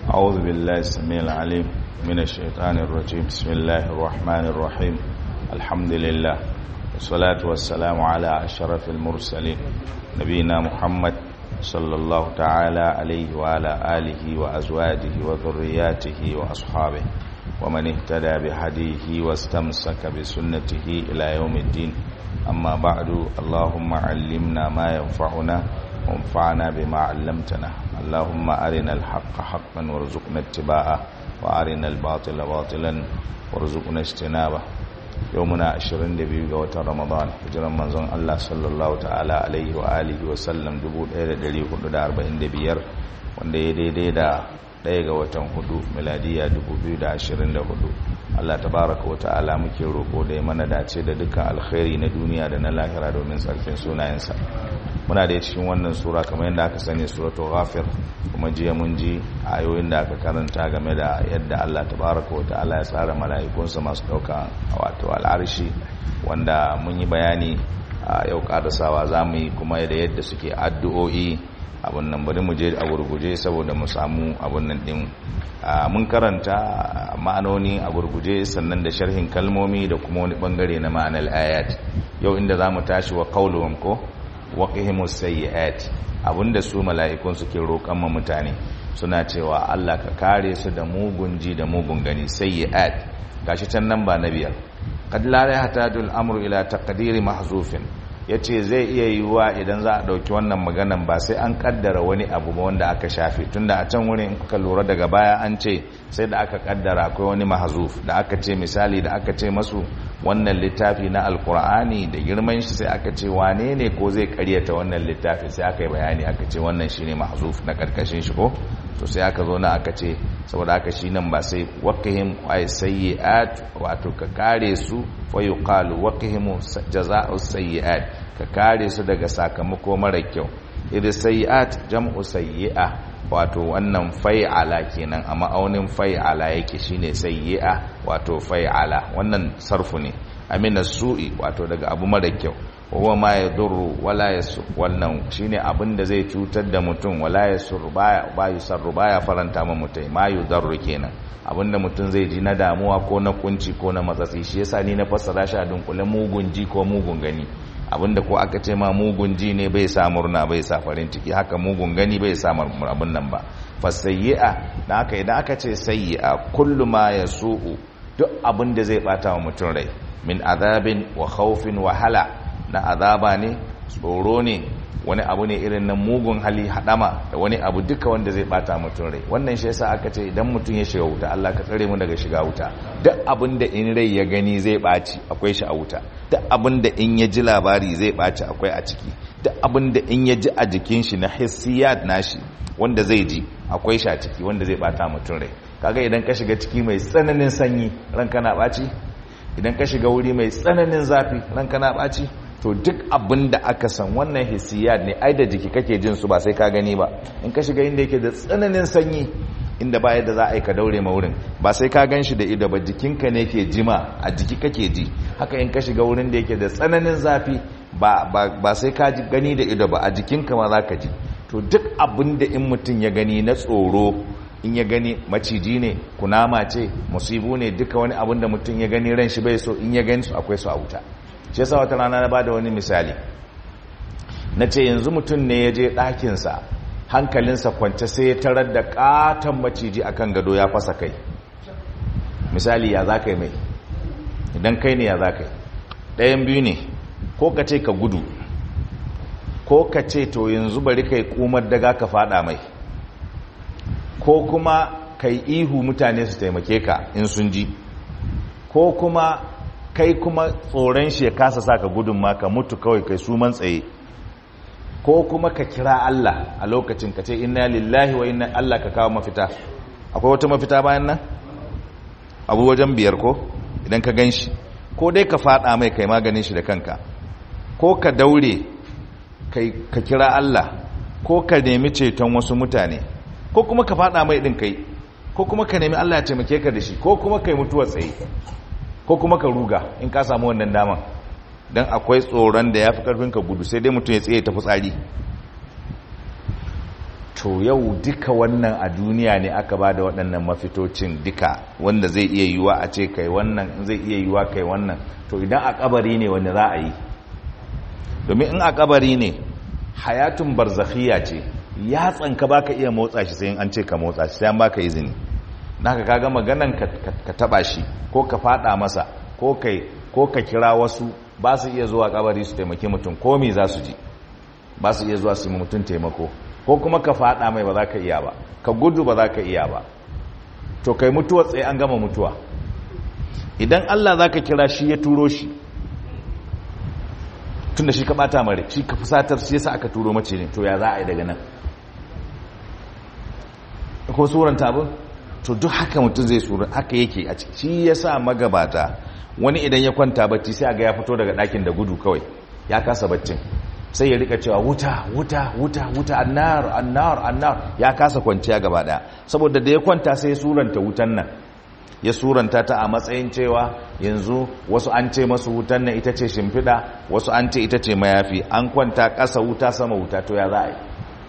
أعوذ بالله السميع العليم من الشيطان الرجيم بسم الله الرحمن الرحيم الحمد لله والصلاة والسلام على أشرف المرسلين نبينا محمد صلى الله تعالى عليه وعلى آله وأزواجه وذرياته وأصحابه ومن اهتدى بهديه واستمسك بسنته إلى يوم الدين أما بعد اللهم علمنا ما ينفعنا وانفعنا بما علمتنا اللهم أرنا الحق حقا وارزقنا اتباعه وأرنا الباطل باطلا وارزقنا اجتنابه يومنا 22 ga watan Ramadan hijiran manzon Allah sallallahu ta'ala alaihi wa alihi wa sallam 1445 wanda ya daidai da ɗaya ga watan hudu miladiya 2024 Allah tabaraka wa ta'ala muke roƙo da ya mana dace da dukkan alkhairi na duniya da na lahira domin tsarkin sunayensa muna da cikin wannan sura kamar yadda aka sani suratul ghafir kuma jiya mun ji ayoyin da aka karanta game da yadda Allah tabaraka wa ta'ala ya tsara mala'ikunsa masu ɗauka wato al'arshi wanda mun yi bayani a yau karasawa za mu yi kuma da yadda suke addu'o'i abin nan bari mu je a gurguje saboda mu samu abin nan din mun karanta ma'anoni a gurguje sannan da sharhin kalmomi da kuma wani bangare na ma'anar ayat yau inda za mu tashi wa qauluhum ko waqihimus sayyi'at abinda su mala'ikun suke roƙon ma mutane suna cewa Allah ka kare su da mugun ji da mugun gani sayyi'at gashi can nan ba na biyar qad la yahtaju al-amru ila taqdiri mahzufin ya ce zai iya yiwuwa idan za a ɗauki wannan maganan ba sai an kaddara wani abu ba wanda aka shafe tunda a can wurin kuka lura daga baya an ce sai da aka kaddara akwai wani mahazuf da aka ce misali da aka ce masu wannan littafi na alkur'ani da girman shi sai aka ce wane ne ko zai karyata wannan littafi sai aka yi bayani aka ce wannan shine mahazuf na karkashin shi ko to sai aka zo na aka ce saboda aka shi nan ba sai waqihim ay sayyi'at wato ka kare su fa yuqalu waqihim jazaa'u sayyi'at ka kare su daga sakamako mara kyau idan sayyi'at jam'u sayyi'a wato wannan fai'ala kenan a ma'aunin fai'ala yake shine sayyi'a wato fai'ala wannan sarfu ne amina su'i wato daga abu mara kyau huwa ma yadurru wala yasur wannan shine abin da zai cutar da mutum wala yasur baya ba yusarru baya faranta ma mutum ma yudarru kenan abinda mutum zai ji na damuwa ko na kunci ko na matsatsi shi yasa ni na fassara shi a dunkule mugun ji ko mugun gani abinda ko aka ce ma mugun ji ne bai sa murna bai sa farin ciki haka mugun gani bai sa abin nan ba fasayyi'a da haka idan aka ce sayyi'a kullu ma yasu'u duk abin da zai bata wa mutum rai min azabin wa khawfin wa hala na azaba ne tsoro ne wani abu ne irin na mugun hali hadama da wani abu duka wanda zai bata mutum rai wannan shi yasa aka ce idan mutum ya shiga wuta Allah ka tsare mu daga shiga wuta duk abin da in rai ya gani zai baci akwai shi a wuta duk abin da in ya ji labari zai baci akwai a ciki duk abin da in ya ji a jikin shi na hissiyat nashi wanda zai ji akwai shi a ciki wanda zai bata mutum rai kaga idan ka shiga ciki mai tsananin sanyi ranka na baci idan ka shiga wuri mai tsananin zafi ranka na baci to duk abin da aka san wannan hissiyat ne ai da jiki kake jin su ba sai ka gani ba in ka shiga inda yake da tsananin sanyi inda ba yadda za a yi ka daure ma wurin ba sai ka gan shi da ido ba jikinka ne ke jima a jiki kake ji haka in ka shiga wurin da yake da tsananin zafi ba sai ka gani da ido ba a jikinka ma za ka ji to duk abin da in mutum ya gani na tsoro in ya gani maciji ne kunama ce musibu ne duka wani abin da mutum ya gani ran shi bai so in ya gani su akwai su a wuta shi yasa wata rana na bada wani misali na ce yanzu mutum ne ya je ɗakinsa hankalinsa kwance sai ya tarar da ƙaton maciji akan gado ya fasa kai misali ya za ka yi mai idan kai ne ya za ka yi ɗayan biyu ne ko ka ce ka gudu ko ka ce to yanzu bari ka yi ƙumar daga ka fada mai ko kuma ka yi ihu mutane su taimake ka in sun ji ko kuma kai kuma tsoron shi ya kasa sa ka gudun ma ka mutu kawai kai su man tsaye ko kuma ka kira Allah a lokacin ka ce inna lillahi wa inna Allah ka kawo mafita akwai wata mafita bayan nan abu wajen biyar ko idan ka gan shi ko dai ka fada mai kai maganin shi da kanka ko ka daure ka kira Allah ko ka nemi ceton wasu mutane ko kuma ka fada mai din kai ko kuma ka nemi Allah ya taimake ka da shi ko kuma kai mutuwa tsaye ko kuma ka ruga in ka samu wannan daman don akwai tsoron da ya fi karfin ka gudu sai dai mutum ya tsaye ta fitsari to yau duka wannan a duniya ne aka ba da waɗannan mafitocin duka wanda zai iya yiwa a ce kai wannan zai iya yiwa kai wannan to idan a kabari ne wanda za a yi domin in a kabari ne hayatun barzakhiya ce ya tsanka baka iya motsa shi sai an ce ka motsa shi sai an baka izini naka kaga maganan ka taba shi ko ka fada masa ko kai ko ka kira wasu ba su iya zuwa kabari su taimaki mutum ko me za su ji ba su iya zuwa su yi mutum taimako ko kuma ka fada mai ba za ka iya ba ka gudu ba za ka iya ba to kai mutuwa tsaye an gama mutuwa idan Allah za ka kira shi ya turo shi tun da shi ka bata mare shi ka fusatar shi yasa aka turo mace ne to ya za a yi daga nan ko suranta abin to duk haka mutum zai sura haka yake a ciki shi yasa magabata wani idan ya kwanta bacci sai aga ya fito daga ɗakin da gudu kawai ya kasa baccin sai ya rika cewa wuta wuta wuta wuta annar annar annar ya kasa kwanciya gaba daya saboda da ya kwanta sai ya suranta wutan nan ya suranta ta a matsayin cewa yanzu wasu an ce masu wutan nan ita ce shimfiɗa wasu an ce ita ce mayafi an kwanta ƙasa wuta sama wuta to ya za a yi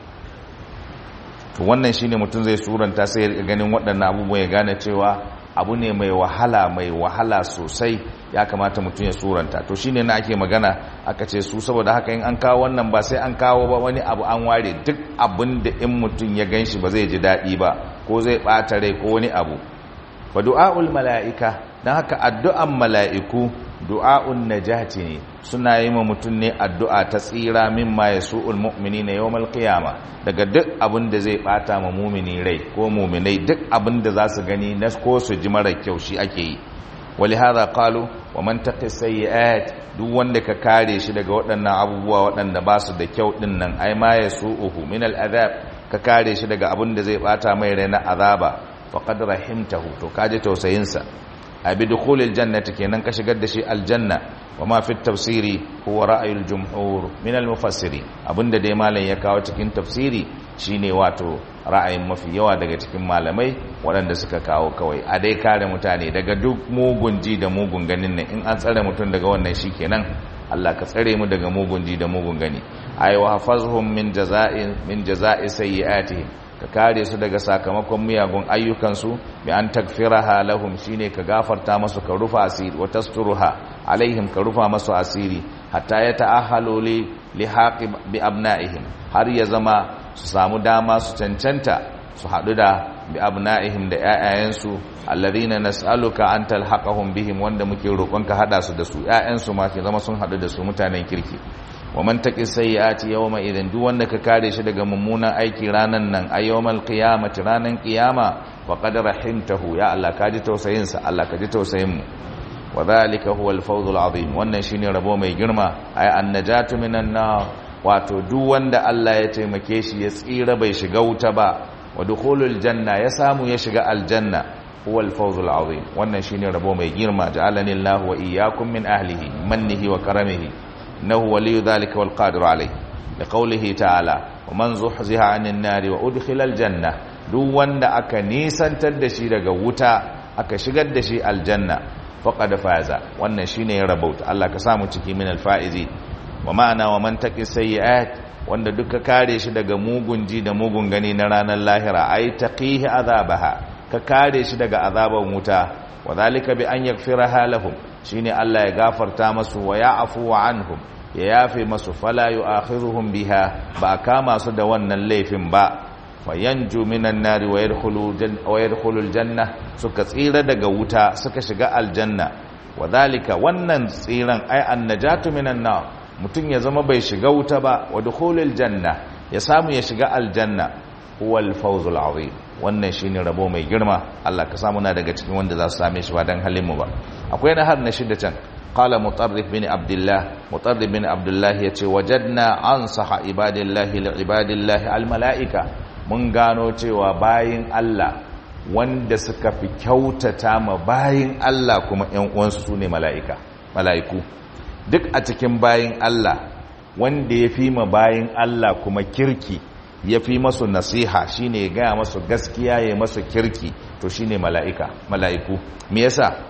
to wannan shine mutum zai suranta sai ya ganin waɗannan abubuwan ya gane cewa abu ne mai wahala mai wahala sosai ya kamata mutum ya suranta to shine na ake magana aka ce su saboda haka in an kawo wannan ba sai an kawo ba wani abu an ware duk abin da in mutum ya ganshi ba zai ji daɗi ba ko zai ɓata rai ko wani abu fa du'a'ul mala'ika dan haka addu'an mala'iku du'a'un najati ne suna yi ma mutum ne addu'a ta tsira mimma yasu'ul mu'minina yawmal qiyama daga duk abin da zai bata ma mumini rai ko muminai duk abin da za su gani na ko su ji mara kyau shi ake yi ولهذا قالوا ومن تقي السيئات duk wanda ka kare shi daga waɗannan abubuwa waɗanda ba su da kyau ɗin nan ai ma ya su'uhu min al'azab ka kare shi daga abin da zai bata mai rai na azaba faqad rahimtahu to kaje tausayin sa abi dukhulil jannati kenan ka shigar da shi aljanna wa ma fi tafsiri huwa ra'ayul jumhur min al mufassiri abinda dai malam ya kawo cikin tafsiri shine wato ra'ayin mafi yawa daga cikin malamai waɗanda suka kawo kawai a dai kare mutane daga duk mugun ji da mugun ganin nan in an tsare mutum daga wannan shikenan Allah ka tsare mu daga mugun ji da mugun gani ay wa hafazhum min jaza'in min jaza'i sayyi'atihim ka kare su daga sakamakon miyagun ayyukansu bi an takfiraha lahum shine ka gafarta masu ka rufa asiri wa tasturuha alaihim ka rufa masu asiri hatta ya ta'ahalu li lihaqi bi abna'ihim har ya zama su samu dama su cancanta su haɗu da bi abna'ihim da ƴaƴayensu alladhina nas'aluka an talhaqahum bihim wanda muke roƙon ka hada su da su ƴaƴansu ma ke zama sun haɗu da su mutanen kirki wa man taqi sayyiati yawma idan duk wanda ka kare shi daga mummunan aiki ranan nan a yawmal qiyamati ranan qiyama faqad rahimtahu ya Allah ka ji tausayin sa Allah ka ji tausayin mu wa dhalika huwa al-fawz al-azim wannan shine rabo mai girma ay an-najatu minan nar wato duk wanda Allah ya taimake shi ya tsira bai shiga wuta ba wa dukhulul janna ya samu ya shiga aljanna huwa al-fawz al-azim wannan shine rabo mai girma ja'alani Allah wa iyyakum min ahlihi mannihi wa karamihi innahu waliyyu dhalika wal qadiru alayhi liqawlihi ta'ala wa man zuhziha 'anil nari wa udkhila al-janna duk wanda aka nisantar da shi daga wuta aka shigar da shi aljanna faqad faza wannan shine ya rabauta Allah ka samu ciki min al-faizi wa ma'ana wa man taqi sayyi'at wanda duka kare shi daga mugun ji da mugun gani na ranar lahira ai taqihi azabaha ka kare shi daga azaban wuta wa zalika bi an yaghfiraha lahum shine Allah ya gafarta masu wa ya'fu anhum ya yafe masu fala yu'akhiruhum biha ba kama su da wannan laifin ba fayanju minan nari wa yadkhulu wa yadkhulul janna suka tsira daga wuta suka shiga aljanna wa zalika wannan tsiran ai annajatu minan nar mutum ya zama bai shiga wuta ba wa dukhulul janna ya samu ya shiga aljanna huwal fawzul azim wannan shine rabo mai girma Allah ka samu na daga cikin wanda za su same shi ba dan halin mu ba akwai na har na shida can qala mutarrif bin abdullah mutarrif bin abdullah yace wajadna ansaha ibadillahi li ibadillahi al malaika mun gano cewa bayin Allah wanda suka fi kyautata ma bayin Allah kuma ƴan uwansu sune malaika malaiku duk a cikin bayin Allah wanda ya fi ma bayin Allah kuma kirki ya fi masu nasiha shine ya gaya masu gaskiya ya masu kirki to shine mala'ika mala'iku me yasa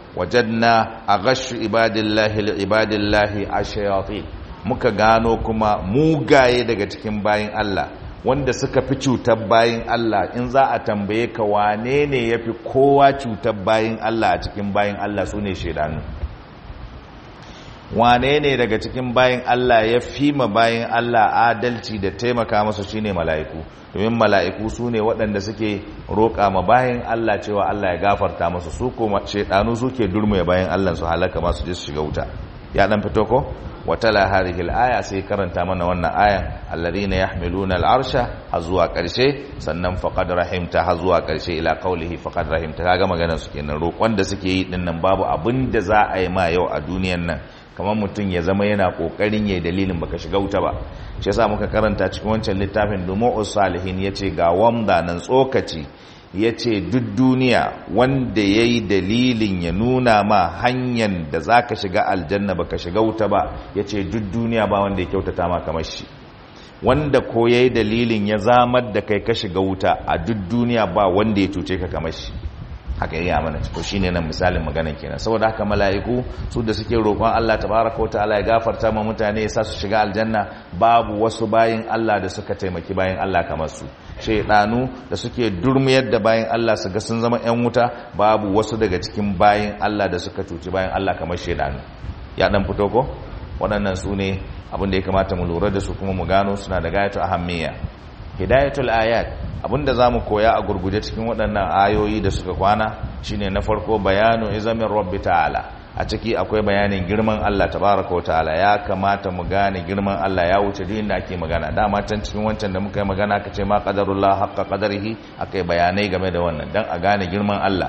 wajadna aghashu ibadillahi li ibadillahi ashayatin muka gano kuma mugaye daga cikin bayin Allah wanda suka fi cutar bayin Allah in za a tambaye ka wane ne ya fi kowa cutar bayin Allah a cikin bayin Allah su ne shaidanu wane ne daga cikin bayin Allah ya fi ma bayin Allah adalci da taimaka masa shine mala'iku domin mala'iku su ne waɗanda suke roƙa ma bayin Allah cewa Allah ya gafarta masu su kuma shaidanu suke durmuya bayin Allah su halaka masu je su shiga wuta ya dan fito ko watala hadhihi al-aya sai karanta mana wannan ayan alladhina yahmiluna al-arsha har zuwa karshe sannan faqad rahimta har zuwa karshe ila qawlihi faqad rahimta kaga maganar su kenan roƙon da suke yi din nan babu abin da za a yi ma yau a duniyan nan kamar mutum ya zama yana kokarin yayi dalilin baka shiga wuta ba shi yasa muka karanta cikin wancan littafin dumu'us salihin yace ga wamda nan tsokaci ya ce duk duniya wanda ya yi dalilin ya nuna ma hanyar da za ka shiga aljanna ba ka shiga wuta ba ya ce duk duniya ba wanda ya kyautata ma kamar shi wanda ko ya yi dalilin ya zamar da kai ka shiga wuta a duk duniya ba wanda ya cuce ka kamar shi haka yi amana to shi ne nan misalin maganan kenan saboda haka mala'iku su da suke roƙon Allah tabaraka wa ta'ala ya gafarta ma mutane ya sa su shiga aljanna babu wasu bayin Allah da suka taimaki bayin Allah kamar su shaidanu da suke durmiyar da bayan Allah su ga sun zama 'yan wuta babu wasu daga cikin bayan Allah da suka cuci bayan Allah kamar shaidanu ya dan fito ko waɗannan su ne abin da ya kamata mu lura da su kuma mu gano suna da gayatu ahammiya hidayatul ayat abinda zamu koya a gurguje cikin waɗannan ayoyi da suka kwana shine na farko bayanu izamin rabbi ta'ala a ciki akwai bayanin girman Allah tabaraka wa ta'ala ya kamata mu gane girman Allah ya wuce duk inda ake magana dama can cikin wancan da muka yi magana kace ma qadarullah haqqa qadarihi akai bayanai game da wannan dan a gane girman Allah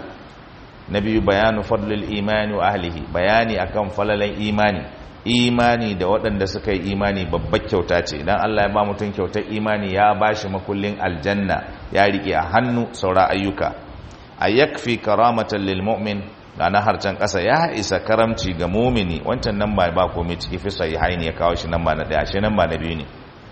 na biyu bayanu fadlil imani wa ahlihi bayani akan falalan imani imani da waɗanda suka yi imani babbar kyauta ce idan Allah ya ba mutum kyautar imani ya bashi makullin aljanna ya rike a hannu saura ayyuka a yakfi karamatan lil mu'min ga na harcen ƙasa ya isa karamci ga mumini wancan nan ba ba komai ciki fi sai haini ya kawo shi nan ba na daya shi nan ba na biyu ne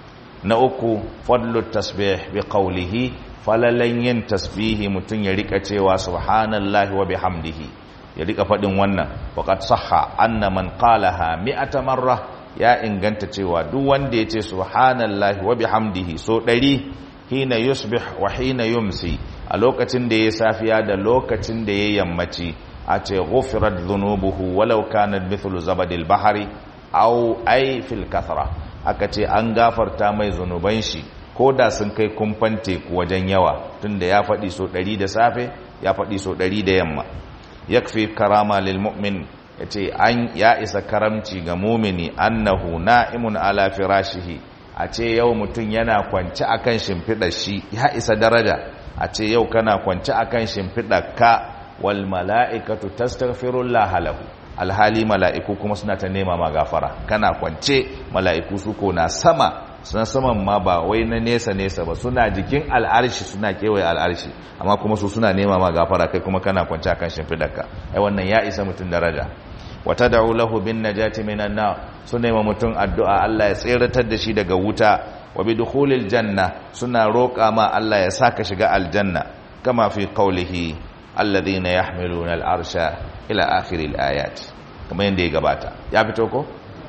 na uku fadlu tasbih bi qawlihi falalan yin tasbihi mutum ya rika cewa subhanallahi wa bihamdihi ya rika faɗin wannan waqad sahha anna man qalaha mi'ata marra ya inganta cewa duk wanda ya ce subhanallahi wa bihamdihi so ɗari hina yusbih wa hina yumsi a lokacin da ya safiya da lokacin da ya yammaci a ce ghufirat dhunubuhu walau kanat mithlu zabadil bahari aw ay fil kathra aka ce an gafarta mai zunuban shi ko da sun kai kumfan teku wajen yawa tunda ya faɗi so ɗari da safe ya faɗi so ɗari da yamma yakfi karama lil mu'min yace an ya isa karamci ga mumini annahu na'imun ala firashihi a ce yau mutum yana kwance akan shimfiɗar shi ya isa daraja a ce yau kana kwance akan shimfiɗar ka wal mala'ikatu tastaghfirullah lahu alhali mala'iku kuma suna ta nema ma gafara kana kwance mala'iku su ko na sama suna saman ma ba wai na nesa nesa ba suna jikin al'arshi suna kewaye al'arshi amma kuma su suna nema ma gafara kai kuma kana kwance akan shimfidarka ai wannan ya isa mutum daraja wata da'u lahu bin najati minan nar su nema mutum addu'a Allah ya tseratar da shi daga wuta wa bi dukhulil janna suna roƙa ma Allah ya saka shiga aljanna kama fi qawlihi alladhina yahmiluna al'arsha ila akhiril ayat kamar yadda ya gabata ya fito ko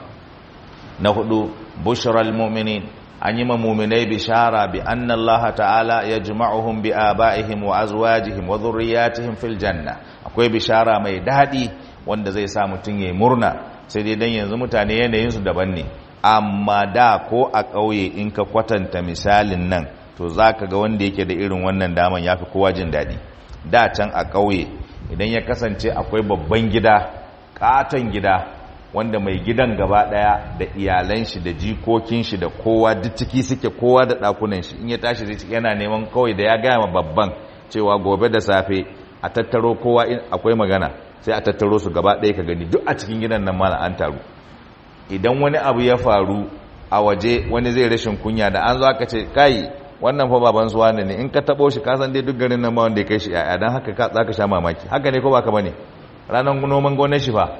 na hudu bushral mu'minin an yi mu'minai bishara bi anna Allah ta'ala yajma'uhum bi aba'ihim wa azwajihim wa dhurriyyatihim fil janna akwai bishara mai dadi wanda zai sa mutun yayi murna sai dai dan yanzu mutane yanayin su daban ne amma da ko a kauye in ka kwatanta misalin nan to zaka ga wanda yake da irin wannan daman yafi kowa jin dadi da can a kauye idan ya kasance akwai babban gida katon gida wanda mai gidan gaba daya da iyalan shi da jikokin shi da kowa duk ciki suke kowa da dakunan shi in ya tashi zai yana neman kawai da ya gaya ma babban cewa gobe da safe a tattaro kowa in akwai magana sai a tattaro su gaba daya ka gani duk a cikin gidan nan mana an taru idan wani abu ya faru a waje wani zai rashin kunya da an zo aka ce kai wannan fa baban su wane ne in ka tabo shi ka san dai duk garin nan ma wanda ya kai shi yaya dan haka ka zaka sha mamaki haka ne ko baka bane ranan noman gonar shi fa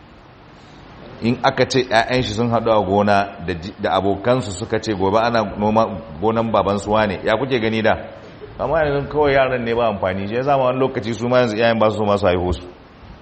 in aka ce ƴaƴan shi sun haɗu a gona da abokansu suka ce gobe ana noma gonan baban su wane ya kuke gani da amma yanzu kawai yaran ne ba amfani shi yasa ma wani lokaci su ma yanzu ƴaƴan ba su so masu haihu su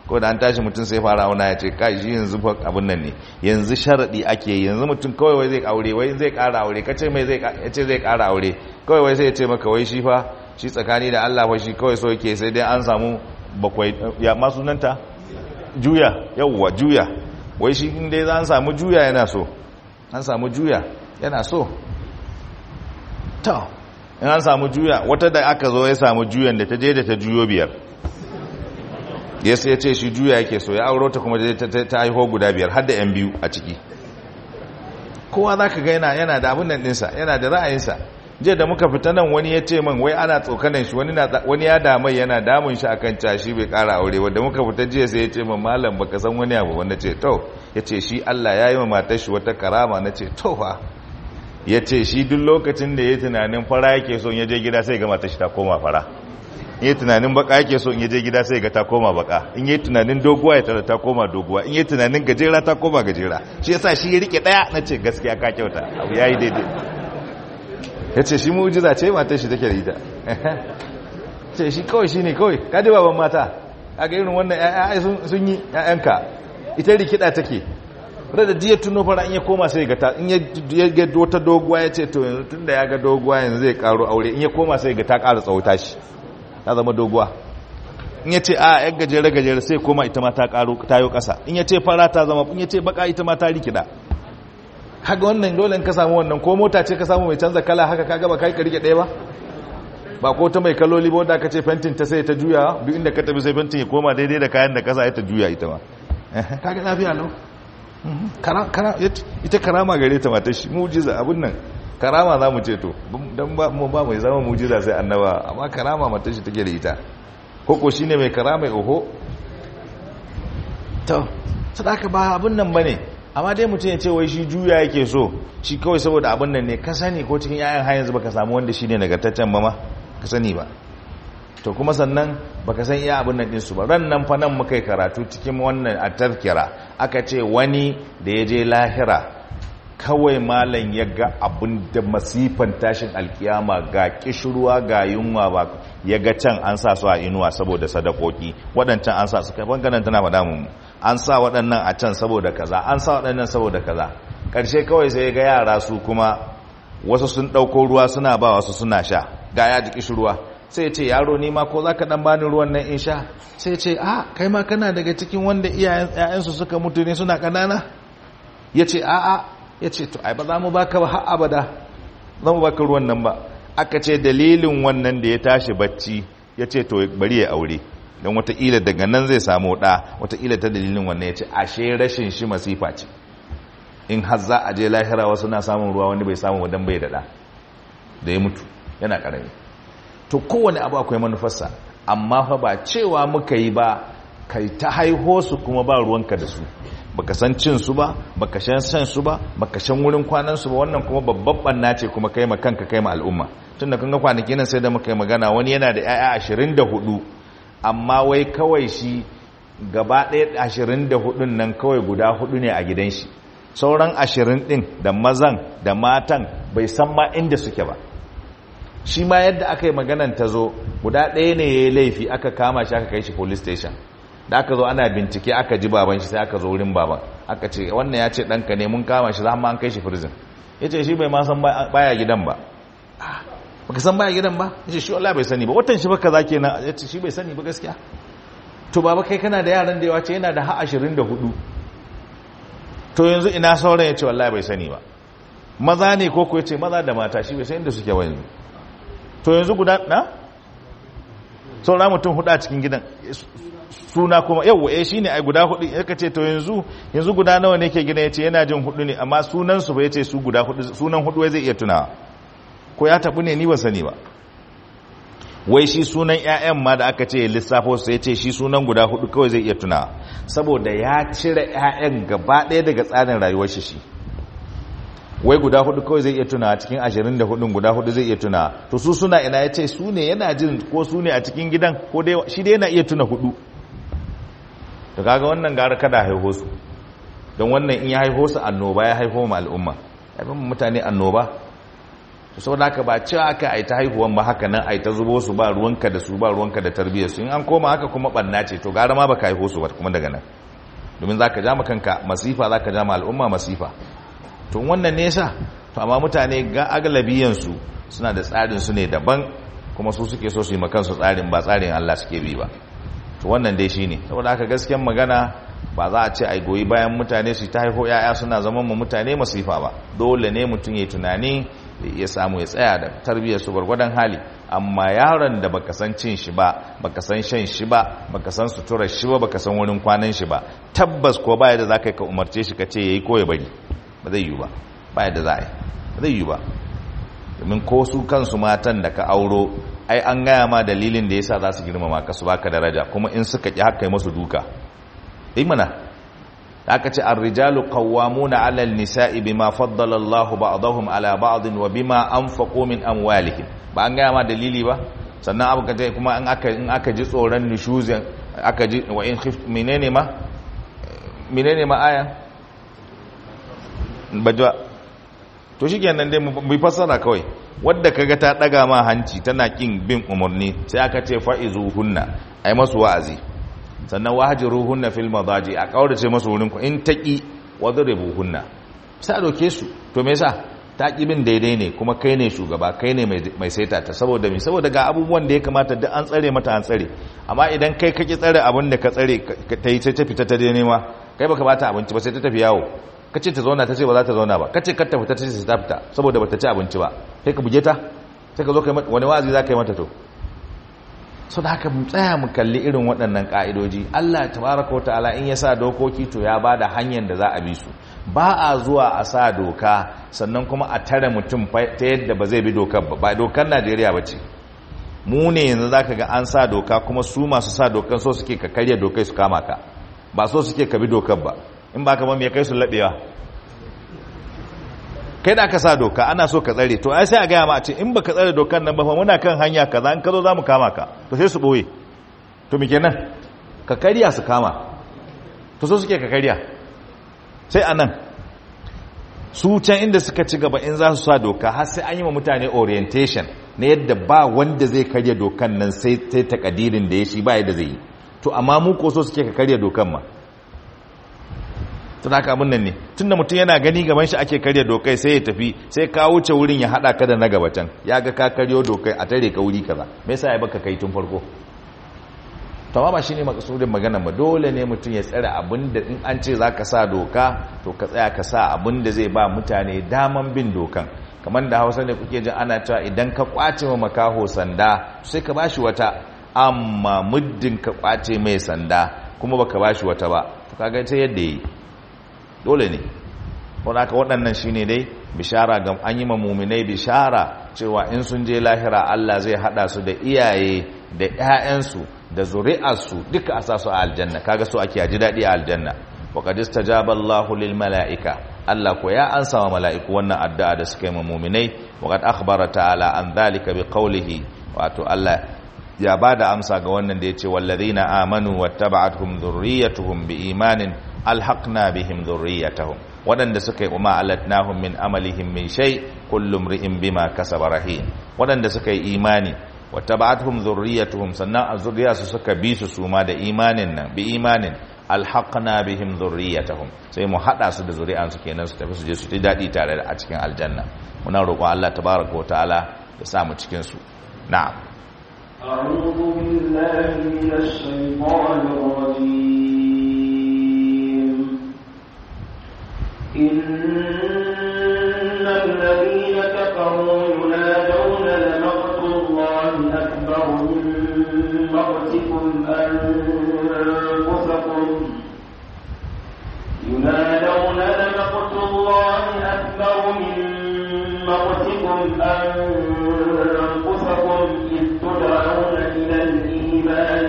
ko da an tashi mutum sai fara auna ya ce kai shi yanzu fa abin nan ne yanzu sharadi ake yanzu mutum kawai wai zai aure wai zai kara aure kace mai zai yace zai kara aure kawai wai sai ya ce maka wai shi fa shi tsakani da Allah fa shi kawai so yake sai dai an samu bakwai ya ma sunanta juya yawwa juya wai shi in dai an samu juya yana so an samu juya yana so to in an samu juya wata da aka zo ya samu juyan da ta je da ta juyo biyar ya sai ya ce shi juya yake so ya auro ta kuma ta haiho guda biyar har da yan biyu a ciki kowa za ka ga yana da abin nan ɗinsa yana da ra'ayinsa jiya da muka fita nan wani ya ce min wai ana tsokanan shi wani ya damai yana damun shi akan cashi bai kara aure wanda muka fita jiya sai ya ce min malam baka san wani abu wanda ce to ya ce shi Allah ya yi ma matar shi wata karama na ce to fa ya ce shi duk lokacin da ya tunanin fara yake so ya je gida sai ga matar shi ta koma fara in yi tunanin baka yake so in ya je gida sai ga ta koma baka in yi tunanin doguwa ya tara ta koma doguwa in yi tunanin gajera ta koma gajera shi yasa shi ya rike daya na ce gaskiya ka kyauta abu yayi daidai ya ce shi mujiza ce matar shi take da ita ce shi kawai shi ne kawai kaji baban mata a ga irin wannan ya'ya sun yi ya'yanka ita rikida take wadda da jiya tuno fara in ya koma sai ga ta in ya ga wata doguwa ya ce to yanzu tun da ya ga doguwa yanzu zai karo aure in ya koma sai ga ta kara tsawuta shi ta zama doguwa in ya ce a yan gajere gajere sai koma ita ma ta karo tayo kasa in ya ce fara ta zama in ya ce baka ita ma ta rikida kaga wannan dole in ka samu wannan ko mota ce ka samu mai canza kala haka kaga ba kai ka rike ɗaya ba ba ko ta mai kaloli ba wanda aka ce fentin ta sai ta juya duk inda ka tafi sai fentin ya koma daidai da kayan da kasa ya ta juya ita ma kaga lafiya lau ita karama gare ta matar shi mujiza abin nan karama za mu ce to don ba mu ba mai zama mujiza sai annaba amma karama matar shi take da ita koko shine mai karama oho to sadaka ba abin nan bane amma dai mutum ya ce wai shi juya yake so shi kawai saboda abin nan ne ka sani ko cikin yayan har yanzu baka samu wanda shine nagartaccen ba ma ka sani ba to kuma sannan baka san iya abin nan din su ba ran nan fa nan muka yi karatu cikin wannan a tazkira aka ce wani da ya je lahira kawai malam ya ga abin da masifan tashin alkiyama ga kishirwa ga yunwa ba ya ga can an sa su a inuwa saboda sadakoki waɗancan an sa su kai banganan tana faɗa mu an sa waɗannan a can saboda kaza an sa waɗannan saboda kaza ƙarshe kawai sai ga yara su kuma wasu sun ɗauko ruwa suna ba wasu suna sha ga ya ji kishirwa sai ce yaro ni ma ko za ka ɗan bani ruwan nan in sha sai ce a kai ma kana daga cikin wanda iyayensu suka mutu ne suna ƙanana ya ce a a ya ce to ai ba za mu baka ba har abada za mu baka ruwan nan ba aka ce dalilin wannan da ya tashi bacci ya ce to bari ya aure don wataƙila daga nan zai samu ɗa wataƙila ta dalilin wannan ya ce ashe rashin shi masifa ce in har za a je lahira wasu na samun ruwa wani bai samu wadan bai da ɗa da ya mutu yana ƙarami to kowane abu akwai manufarsa amma fa ba cewa muka yi ba kai ta haiho su kuma ba ruwanka da su baka san cin su ba baka san san su ba baka san wurin kwanan su ba wannan kuma babban banna ce kuma kai ma kanka kai ma al'umma tunda kun ga kwanaki nan sai da muka yi magana wani yana da 'ya'ya 24 amma wai kawai shi gaba ɗaya 24 nan kawai guda hudu ne a gidan shi sauran 20 din da mazan da matan bai san ma inda suke ba shi ma yadda aka yi maganan ta zo guda ɗaya ne ya yi laifi aka kama shi aka kai shi police station da aka zo ana bincike aka ji baban shi sai aka zo wurin baban aka ce wannan ya ce ɗanka ne mun kama shi za mu an kai shi prison ya ce shi bai ma san baya gidan ba baka san baya gidan ba ya ce shi Allah bai sani ba watan shi baka za kenan ya ce shi bai sani ba gaskiya to baba kai kana da yaran da yawa ce yana da ha ashirin da hudu to yanzu ina sauran ya ce wallahi bai sani ba maza ne ko ko ya ce maza da mata shi bai san inda suke wani to yanzu guda na saura mutum hudu a cikin gidan suna kuma yau eh shine ai guda hudu yaka ce to yanzu yanzu guda nawa ne ke gidan yace yana jin hudu ne amma sunan su ba yace su guda hudu sunan hudu wai zai iya tunawa ko ya tabu ne ni ba sani ba wai shi sunan ƴaƴan ma da aka ce lissafo sai yace shi sunan guda hudu kawai zai iya tunawa saboda ya cire ƴaƴan gaba ɗaya daga tsarin rayuwar shi shi wai guda hudu kawai zai iya tuna cikin ashirin da hudun guda hudu zai iya tuna to su suna ina ya ce su ne yana jin ko su ne a cikin gidan ko dai shi dai yana iya tuna hudu to kaga wannan gara kada haiho su don wannan in ya haiho su annoba ya haiho ma al'umma ya fi mutane annoba saboda haka ba cewa aka ai ta haihuwan ba haka nan ai ta zubo su ba ruwanka da su ba ruwanka da tarbiyyar su in an koma haka kuma banna ce to gara ma baka haihu su ba kuma daga nan domin zaka ja kanka masifa zaka ja ma al'umma masifa to wannan ne yasa to amma mutane ga agalabiyan su suna da tsarin su ne daban kuma su suke so su yi makan su tsarin ba tsarin Allah suke bi ba to wannan dai shine saboda haka gaskiyar magana ba za a ce ai goyi bayan mutane su ta haifo yaya suna zaman mu mutane masifa ba dole ne mutum ya tunani ya samu ya tsaya da tarbiyyar su gwargwadon hali amma yaron da baka san cin shi ba baka san shan shi ba baka san suturar shi ba baka san wurin kwanan shi ba tabbas ko baya da zaka ka umarce shi ka ce yayi ko ya bari ba zai yi ba baya da za a yi ba zai yi ba domin ko su kansu matan da ka auro ai an gaya ma dalilin da yasa za su girmama ka su baka daraja kuma in suka ki haka yi masu duka yi mana aka ce ar-rijalu qawwamuna 'ala an-nisa'i bima faddala Allahu ba'dahum 'ala ba'din wa bima anfaqu min amwalihim ba an gaya ma dalili ba sannan abu kace kuma in aka in aka ji tsoron nushuzin aka ji wa in khif menene ma menene ma aya bajwa to shikenan dai mu fassara kawai wadda kaga ta daga ma hanci tana kin bin umarni sai aka ce fa'izuhunna ai masu wa'azi sannan wahjuruhunna fil madaji a kaurace masu wurin ku in taqi wadribuhunna sai a doke su to me yasa ta bin daidai ne kuma kai ne shugaba kai ne mai saita ta saboda me saboda ga abubuwan da ya kamata duk an tsare mata an tsare amma idan kai kake tsare abin da ka tsare ta yi sai ta fita ta dai nema kai baka bata abinci ba sai ta tafi yawo kace ta zauna ta ce ba za ta zauna ba kace kar ta fita ta ce ta fita saboda bata ci abinci ba sai ka buge ta sai ka zo kai wani wazi za ka yi mata to so da haka mu tsaya mu kalli irin waɗannan ka'idoji Allah tabaraka wa ta'ala in ya sa dokoki to ya bada hanyar da za a bi su ba a zuwa a sa doka sannan kuma a tare mutum ta yadda ba zai bi dokar ba ba dokar Najeriya ba ce mu ne yanzu zaka ga an sa doka kuma su masu sa dokar so suke ka karya dokai su kama ka ba so suke ka bi dokar ba in ba ka ba me kai su labewa kai da aka sa doka ana so ka tsare to ai sai a gaya ma a ce in baka tsare dokar nan ba fa muna kan hanya kaza in ka zo zamu kama ka to sai su boye to me kenan ka kariya su kama to so suke ka kariya sai anan su can inda suka ci gaba in za su sa doka har sai an yi wa mutane orientation na yadda ba wanda zai karya dokan nan sai sai takadirin da ya shi ba yadda zai yi to amma mu ko so suke ka karya dokan ma tun haka abin nan ne tun da mutum yana gani gaban shi ake karya dokai sai ya tafi sai ka wuce wurin ya hada ka da na gaba can ya ga ka karyo dokai a tare ka wuri kaza me yasa ya baka kai tun farko to ba shine makasudin magana ba dole ne mutum ya tsare abin da in an ce zaka sa doka to ka tsaya ka sa abin da zai ba mutane daman bin dokan kamar da Hausa ne kuke jin ana cewa idan ka kwace ma makaho sanda sai ka bashi wata amma muddin ka kwace mai sanda kuma baka bashi wata ba to kaga ta yadda yi dole ne wadaka waɗannan shi ne dai bishara ga an yi mamuminai bishara cewa in sun je lahira Allah zai haɗa su da iyaye da 'ya'yansu da zuri'arsu duka a sasu a aljanna kaga su ake ji daɗi a aljanna wa qad istajaba Allahu lil mala'ika Allah ko ya ansa wa mala'iku wannan addu'a da suka yi mamuminai wa qad akhbara ta'ala an dhalika bi qawlihi wato Allah ya bada amsa ga wannan da yace wallazina amanu wattaba'atuhum dhurriyyatuhum biimanin alhaqna bihim dhurriyyatahum wadanda suka yi umma alatnahum min amalihim min shay kullum ri'in bima kasaba rahin wadanda suka yi imani wattaba'atuhum dhurriyyatuhum sannan azuriyarsu suka bi su suma da imanin nan bi imanin alhaqna bihim dhurriyyatahum sai mu hada su da zuri'ansu kenan su tafi su je su ji dadi tare da a cikin aljanna muna roƙon Allah tabaaraka wa ta'ala ya sa mu cikin su na'am أعوذ بالله من الشيطان الرجيم إن الذين كفروا ينادون لمقت الله أكبر من مقتكم أنفسكم ينادون لمقت الله أكبر من مقتكم أنفسكم إذ تدعون إلى الإيمان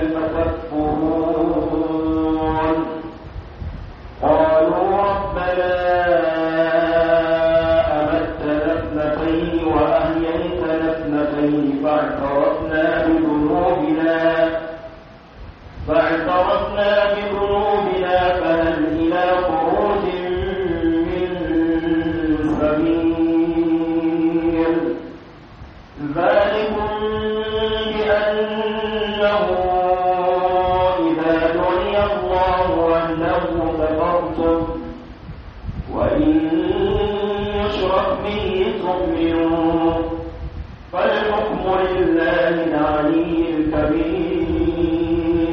فتكفرون قالوا ربنا أمتنا اثنتين وأحييتنا اثنتين فاعترفنا بذنوبنا فاعترفنا بذنوبنا فهل إلى خروج من سبيل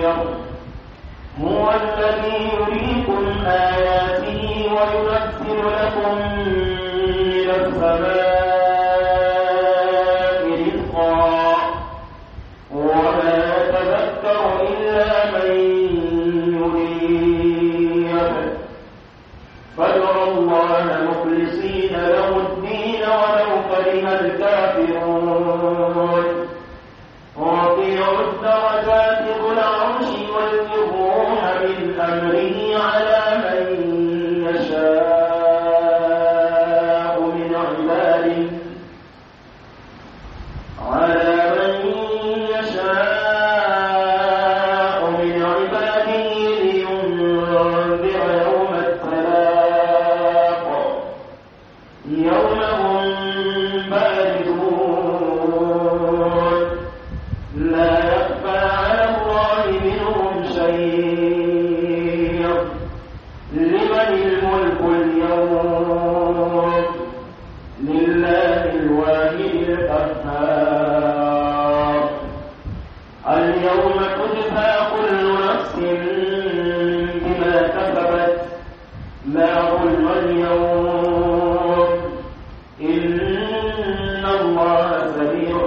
هو الذي يريكم آياته وينزل لكم من السماء رزقا وما يتذكر إلا من يريد فادعوا الله مخلصين له الدين ولو كره الكافرون رفيع الدرجات ذو العرش يلقي الروح من أمره على من يشاء من عباده على من يشاء من عباده لينذر يوم التلاق يوم هم باردون لا يخفى على الله منهم شيء لمن الملك اليوم لله الواحد القهار اليوم تجزى كل نفس بما كسبت لا ظلم اليوم إن الله سريع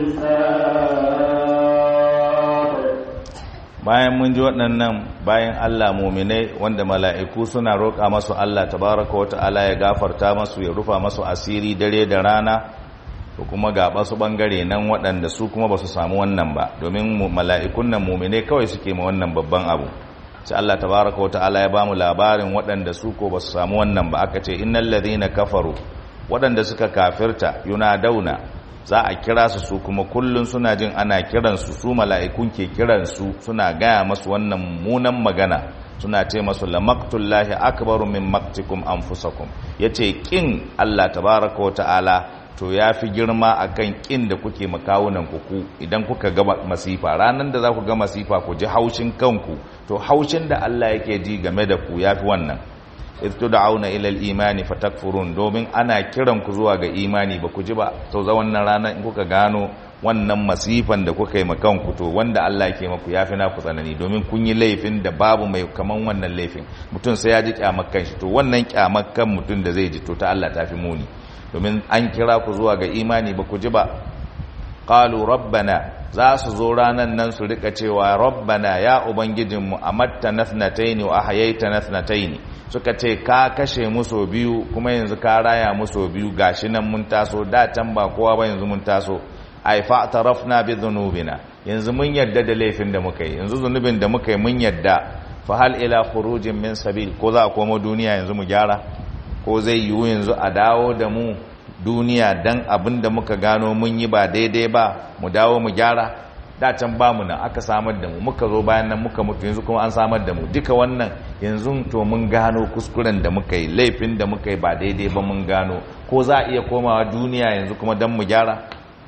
الحساب bayan mun ji waɗannan bayan Allah muminai wanda mala'iku suna roƙa masu Allah tabaraka wata'ala ya gafarta masu ya rufa masu asiri dare da rana to kuma ga basu bangare nan waɗanda su kuma ba su samu wannan ba domin mu- mala'ikun nan muminai kawai suke ma wannan babban abu sai Allah tabaraka wata'ala ya bamu labarin waɗanda su ko ba su samu wannan ba aka ce innal ladhina kafaru waɗanda suka kafirta yunadawna za a kira su su kuma kullun suna jin ana kiransu su mala'ikun ke kiransu suna gaya masu wannan munan magana suna ce masu lamaqtullahi akbaru min maqtikum anfusakum yace kin Allah tabaraka wa ta'ala to yafi girma akan kin da kuke makawunan ku ku idan kuka ga masifa ranan da za ku ga masifa ku ji haushin kanku to haushin da Allah yake ji game da ku yafi wannan idh tud'auna ila al-imani fatakfurun domin ana kiran ku zuwa ga imani ba ku ji ba to za wannan rana in kuka gano wannan masifan da kuka yi makan ku to wanda Allah ke maku yafi na ku tsanani domin kun yi laifin da babu mai kaman wannan laifin mutum sai ya ji kyamakan shi to wannan kyamakan mutum da zai ji to ta Allah tafi muni domin an kira ku zuwa ga imani ba ku ji ba qalu rabbana za su zo ranan nan su rika cewa rabbana ya ubangijinmu amatta nathnataini wa ahyaita nathnataini suka ce ka kashe mu so biyu kuma yanzu ka raya mu so biyu gashi nan mun taso da can ba kowa ba yanzu mun taso ai fa tarafna bi dhunubina yanzu mun yadda da laifin da muka yi yanzu zunubin da muka yi mun yadda fa hal ila khurujin min sabil ko za a koma duniya yanzu mu gyara ko zai yiwu yanzu a dawo da mu duniya dan abin da muka gano mun yi ba daidai ba mu dawo mu gyara da can ba mu nan aka samar da mu muka zo bayan nan muka mutu yanzu kuma an samar da mu duka wannan yanzu to mun gano kuskuren da muka yi laifin da muka yi ba daidai ba mun gano ko za a iya komawa duniya yanzu kuma dan mu gyara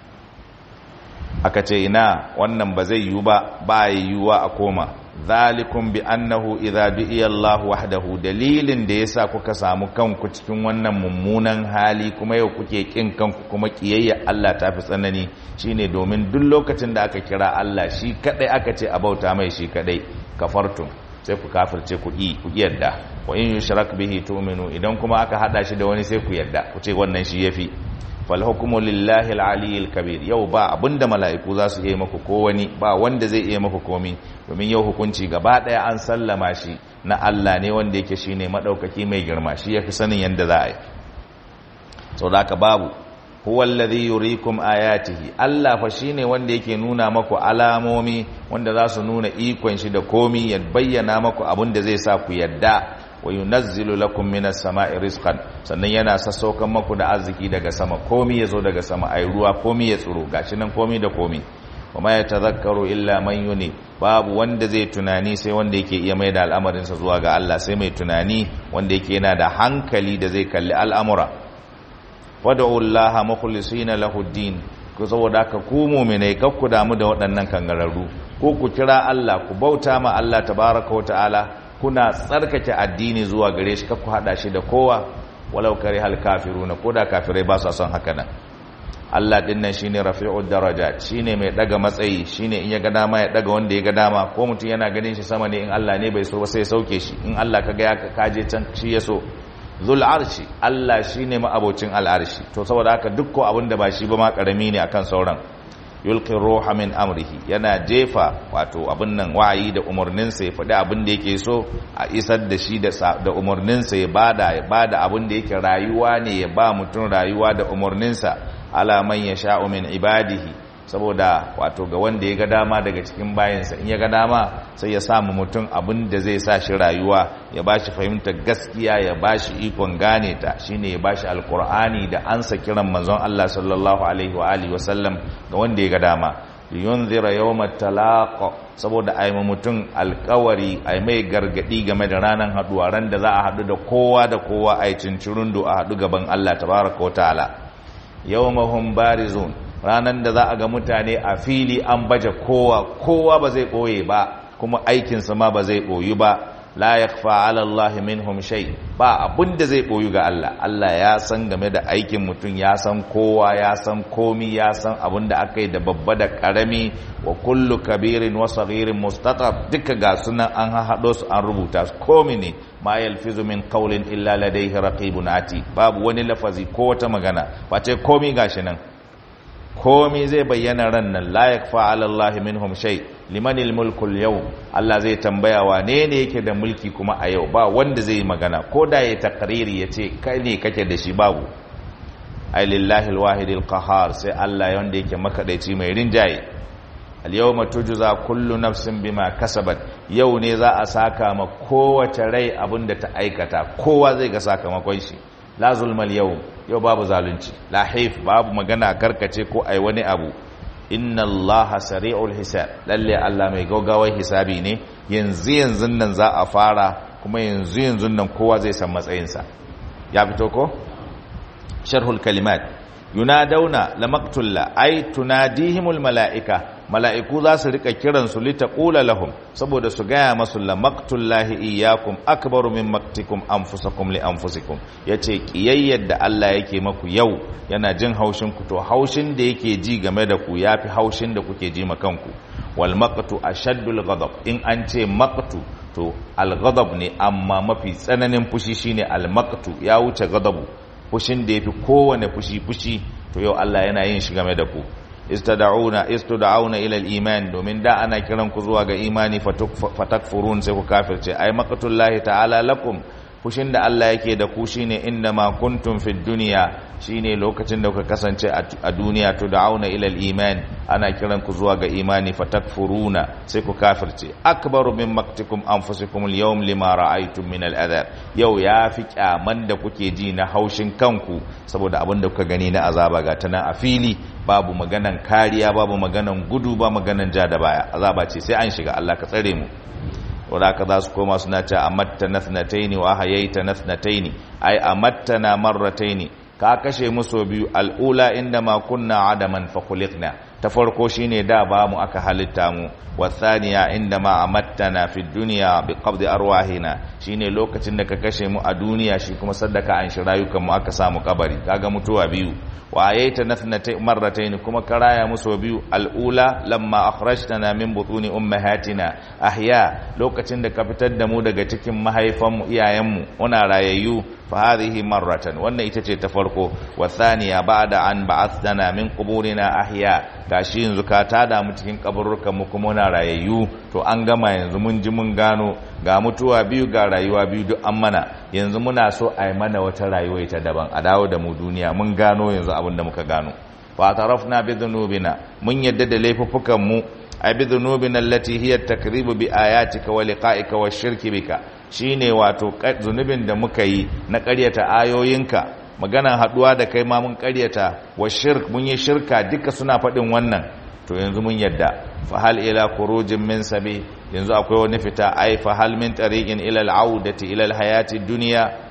aka ce ina wannan ba zai yiwu ba ba yiwuwa a koma zalikum bi annahu idza du'iya Allah wahdahu dalilin da yasa kuka samu kanku cikin wannan mummunan hali kuma yau kuke kin kanku kuma kiyayya Allah ta fi tsanani shine domin duk lokacin da aka kira Allah shi kadai aka ce a bauta mai shi kadai kafartum sai ku kafirce ku yi ku yadda wa in yushrak bihi tu'minu idan kuma aka hada shi da wani sai ku yadda ku ce wannan shi yafi fal hukmu lillahi al-aliyyil kabir yau ba abinda mala'iku za su yi maku ko wani ba wanda zai iya maku komi domin yau hukunci gaba daya an sallama shi na Allah ne wanda yake shine madaukaki mai girma shi yafi sanin yanda za a yi saboda haka babu huwa alladhi yuriikum ayatihi Allah fa shine wanda yake nuna maku alamomi wanda za su nuna ikon shi da komi ya bayyana maku abin da zai sa ku yadda wa yunazzilu lakum minas sama'i rizqan sannan yana sassaukan maku da arziki daga sama komi yazo daga sama ai ruwa komi ya tsiro gashi nan komi da komi kuma ya tazakkaru illa man yuni babu wanda zai tunani sai wanda yake iya mai da al'amarinsa zuwa ga Allah sai mai tunani wanda yake yana da hankali da zai kalli al'amura wad'u Allah mukhlisina lahu din ku saboda ka ku mu'minai kar ku damu da waɗannan kangararru ko ku kira Allah ku bauta ma Allah tabaraka wa ta'ala kuna tsarkake addini zuwa gare shi kar ku hada shi da kowa walau kare hal kafiruna ko da kafirai ba su son haka nan Allah din nan shine rafi'ud darajat shine mai daga matsayi shine in ya ga dama ya daga wanda ya ga dama ko mutum yana ganin shi sama ne in Allah ne bai so ba sai ya sauke shi in Allah kaga ya kaje can shi ya so zul arshi Allah shine ma'abocin al'arshi to saboda haka duk ko abin da ba shi ba ma karami ne akan sauran yulqi ruha min amrihi yana jefa wato abin nan wa'ayi da umarninsa ya faɗi abin da yake so a isar da shi da umarninsa ya bada ya bada abin da yake rayuwa ne ya ba mutum rayuwa da umarninsa ala man yasha'u min ibadihi saboda wato ga wanda ya ga dama daga cikin bayansa in ya ga dama sai ya samu mutum abin da zai sa shi rayuwa ya ba shi fahimtar gaskiya ya ba shi ikon gane ta shine ya ba shi alkur'ani da ansa kiran manzon Allah sallallahu alaihi wa alihi wa sallam ga wanda ya ga dama liyunzira yawmat talaq saboda ai mutum alkawari ai mai gargadi game da ranar haduwa ran da za a hadu da kowa da kowa ai cincirundo a hadu gaban Allah tabaraka wa ta'ala yawmahum barizun ranar da za a ga mutane a fili an baje kowa kowa ba zai ɓoye ba kuma aikinsa ma ba zai ɓoyu ba la yakfa ala Allah minhum shay ba abin da zai ɓoyu ga Allah Allah ya san game da aikin mutum ya san kowa ya san komi ya san abin da aka yi da babba da karami wa kullu kabirin wa saghirin mustatab duka ga sunan an haɗo su an rubuta su komi ne ma yalfizu min qawlin illa ladayhi raqibun ati babu wani lafazi ko wata magana face komi gashi nan komi zai bayyana ran nan la yakfa ala Allah minhum shay liman almulku alyawm Allah zai tambaya wane ne yake da mulki kuma a yau ba wanda zai magana ko da ya takriri yace kai ne kake da shi babu ay lillahi alwahid alqahar sai Allah wanda yake makadaici mai rinjaye alyawma tujza kullu nafsin bima kasabat yau ne za a saka ma kowace rai abinda ta aikata kowa zai ga sakamakon shi la zulmal yau yau babu zalunci la haif babu magana karkace ko ai wani abu inna allaha sari'ul hisab lalle Allah mai gaugawar hisabi ne yanzu yanzu nan za a fara kuma yanzu yanzu nan kowa zai san matsayinsa ya fito ko sharhul kalimat yunadawna lamaqtulla ay tunadihimul malaika mala'iku za su rika kiransu litaqula lahum saboda su gaya masu lamaqtullahi iyyakum akbaru min maktikum anfusakum li anfusikum yace kiyayyar da Allah yake maku yau yana jin haushin ku to haushin da yake ji game da ku yafi haushin da kuke ji kanku wal maqtu ashaddul ghadab in an ce maqtu to al ghadab ne amma mafi tsananin fushi shine al maqtu ya wuce ghadabu fushin da yafi kowane fushi fushi to yau Allah yana yin shi game da ku istada'una istuda'una ila al-iman domin da ana kiran ku zuwa ga imani fatakfurun sai ku kafirce ai maqtullahi ta'ala lakum fushin da Allah yake da ku shine inda ma kuntum fid dunya shine lokacin da kuka kasance a duniya to da'auna ila al-iman ana kiran ku zuwa ga imani fatakfuruna sai ku kafirce akbaru min maktikum anfusikum al-yawm lima ra'aytum min al-adhab yau yafi kyaman da kuke ji na haushin kanku saboda abin da kuka gani na azaba ga tana a fili babu maganan kariya babu maganan gudu ba maganan ja da baya azaba ce sai an shiga Allah ka tsare mu wadaka za su koma suna ce amatta nathnataini wa hayaita nathnataini ai amattana marrataini ka kashe mu so biyu al'ula inda ma kunna adaman fa khuliqna ta farko shine da ba mu aka halitta mu wasaniya inda ma amattana fi dunya bi qabdi arwahina shine lokacin da ka kashe mu a duniya shi kuma saddaka an shi rayukan mu aka samu kabari kaga mutuwa biyu wa ayaita nathnatay marratayn kuma karaya muso biyu al'ula lamma akhrajtana min butuni ummahatina ahya lokacin da ka fitar da mu daga cikin mahaifan mu iyayen mu muna rayayyu fa hadhihi marratan wannan ita ce ta farko wa thaniya ba'da an ba'athtana min quburina ahya gashi yanzu ka tada mu cikin kaburrukan mu kuma muna rayayyu to an gama yanzu mun ji mun gano ga mutuwa biyu ga rayuwa biyu duk an mana yanzu muna so a yi mana wata rayuwa ta daban a dawo da mu duniya mun gano yanzu abin da muka gano fa tarafna bi dhunubina mun yadda da laifuffukan mu ay bi dhunubina allati hiya takribu bi ayatika wa liqa'ika wa shirki bika shine wato zunubin da muka yi na ƙaryata ayoyinka maganan haduwa da kai ma mun ƙaryata wa shirk mun yi shirka duka suna faɗin wannan to yanzu mun yadda fa hal ila khurujin min sabi yanzu akwai wani fita ai fa hal min tariqin ila al-audati ila al-hayati dunya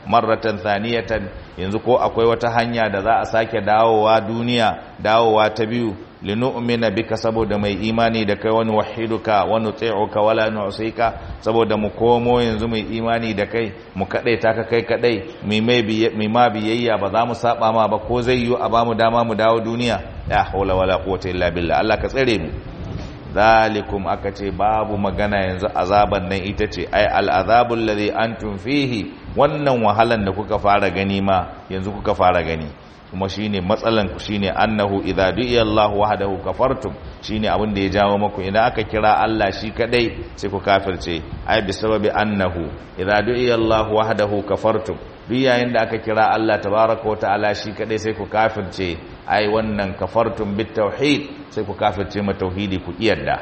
marratan thaniyatan yanzu ko akwai wata hanya da za a sake dawowa duniya dawowa ta biyu linu'mina bika saboda mai imani da kai wani wahiduka wani tsi'uka wala nu'sika saboda mu komo yanzu mai imani da kai mu kadai ta ka kai kadai mai mai ma biyayya ba za mu saba ma ba ko zai yi a bamu dama mu dawo duniya ya haula wala quwwata illa billah Allah ka tsare mu zalikum aka ce babu magana yanzu azaban nan ita ce ai al'azabul ladhi antum fihi wannan wahalan da kuka fara gani ma yanzu kuka fara gani kuma shine matsalan ku shine annahu idza du'iya Allah wahdahu kafartum shine abin da ya jawo muku idan aka kira Allah shi kadai sai ku kafirce ai bi sababi annahu idza du'iya Allah wahdahu kafartum duk yayin da aka kira Allah tabaraka ta'ala shi kadai sai ku kafirce ai wannan kafartum bit tauhid sai ku kafirce ma tauhidi ku kiyarda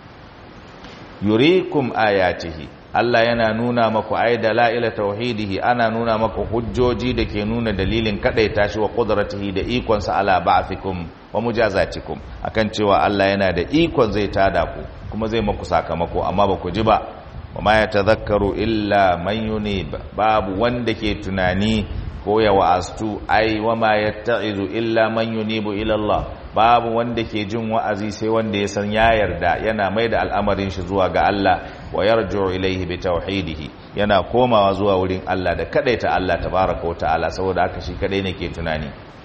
yurikum ayatihi Allah yana nuna maku ai dalaila tauhidihi ana nuna maku hujjoji da ke nuna dalilin kadaita shi wa qudratihi da ikon sa ala ba'thikum wa mujazatikum akan cewa Allah yana da ikon zai tada ku kuma zai maku sakamako amma ba ku ji ba wa ma yatadhakkaru illa man yunib babu wanda ke tunani ko ya wa'astu ai wa ma yatta'izu illa man yunibu ila Allah babu wanda ke jin wa'azi sai wanda ya san ya yarda yana mai da al'amarin shi zuwa ga Allah wa yarju ilaihi bi tauhidihi yana komawa zuwa wurin Allah da kadaita Allah tabaraka wa ta'ala saboda haka shi kadai ne ke tunani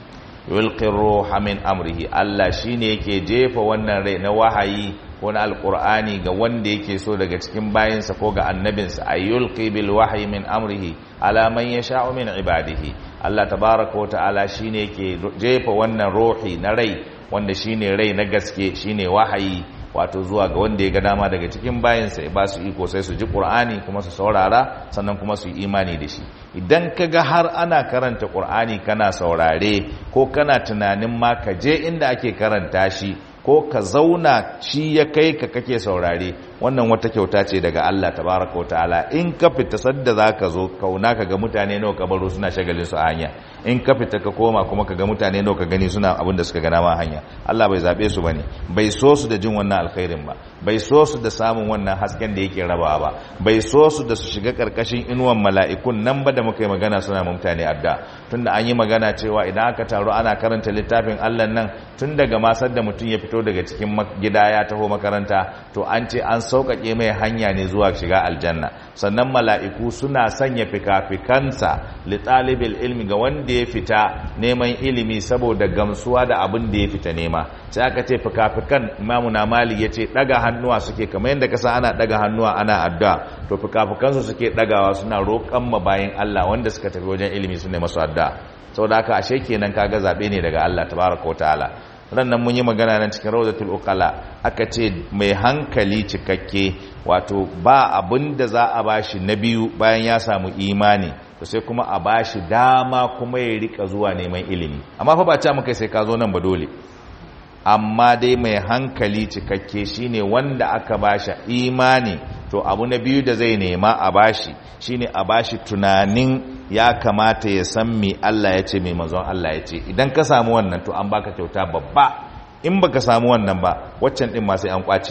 yulqi ruha min amrihi Allah shine yake jefa wannan rai na wahayi ko na alqur'ani ga wanda yake so daga cikin bayinsa ko ga annabinsa ayyulqi bil wahyi min amrihi ala man yasha'u min ibadihi Allah tabaraka wa ta'ala shine yake jefa wannan ruhi na rai wanda shine rai na gaske shine wahayi wato zuwa ga wanda ya ga dama daga cikin bayansa ya ba su iko sai su ji qur'ani kuma su saurara sannan kuma su yi imani da shi idan ka ga har ana karanta qur'ani kana saurare ko kana tunanin ma ka je inda ake karanta shi ko ka zauna shi ya kai ka kake saurare wannan wata kyauta ce daga Allah tabaraka wataala in ka fita sadda zaka zo kauna ka ga mutane nawa ka baro suna shagalin su a hanya in ka fita ka koma kuma ka ga mutane nawa ka gani suna abin da suka gana ma hanya Allah bai zabe su bane bai so su da jin wannan alkhairin ba bai so su da samun wannan hasken da yake rabawa ba bai so su da su shiga karkashin inuwan mala'ikun nan ba da muka yi magana suna mutane adda tunda an yi magana cewa idan aka taru ana karanta littafin Allah nan tun daga masar da mutum ya fito daga cikin gida ya taho makaranta to an ce an sauƙaƙe mai hanya ne zuwa shiga aljanna sannan mala'iku suna sanya fikafikansa li ɗalibil ilmi ga wanda ya fita neman ilimi saboda gamsuwa da abin da ya fita nema sai aka ce fikafikan imamu na mali ya ce ɗaga hannuwa suke kamar yadda kasa ana ɗaga hannuwa ana addu'a to fikafikansu suke ɗagawa suna roƙon ma bayan Allah wanda suka tafi wajen ilimi su ne masu addu'a saboda haka ashe kenan kaga zaɓe ne daga Allah tabaraka wa ta'ala rannan mun yi magana nan cikin rawdatul uqala aka ce mai hankali cikakke wato ba abin da za a bashi na biyu bayan ya samu imani to sai kuma a bashi dama kuma ya rika zuwa neman ilimi amma fa ba ta muka sai ka zo nan ba dole amma dai mai hankali cikakke shine wanda aka bashi imani to abu na biyu da zai nema a bashi shine a bashi tunanin ya kamata ya san me Allah ya ce mai manzon Allah ya ce idan ka samu wannan to an baka kyauta babba in baka samu wannan ba waccan din ma sai an kwace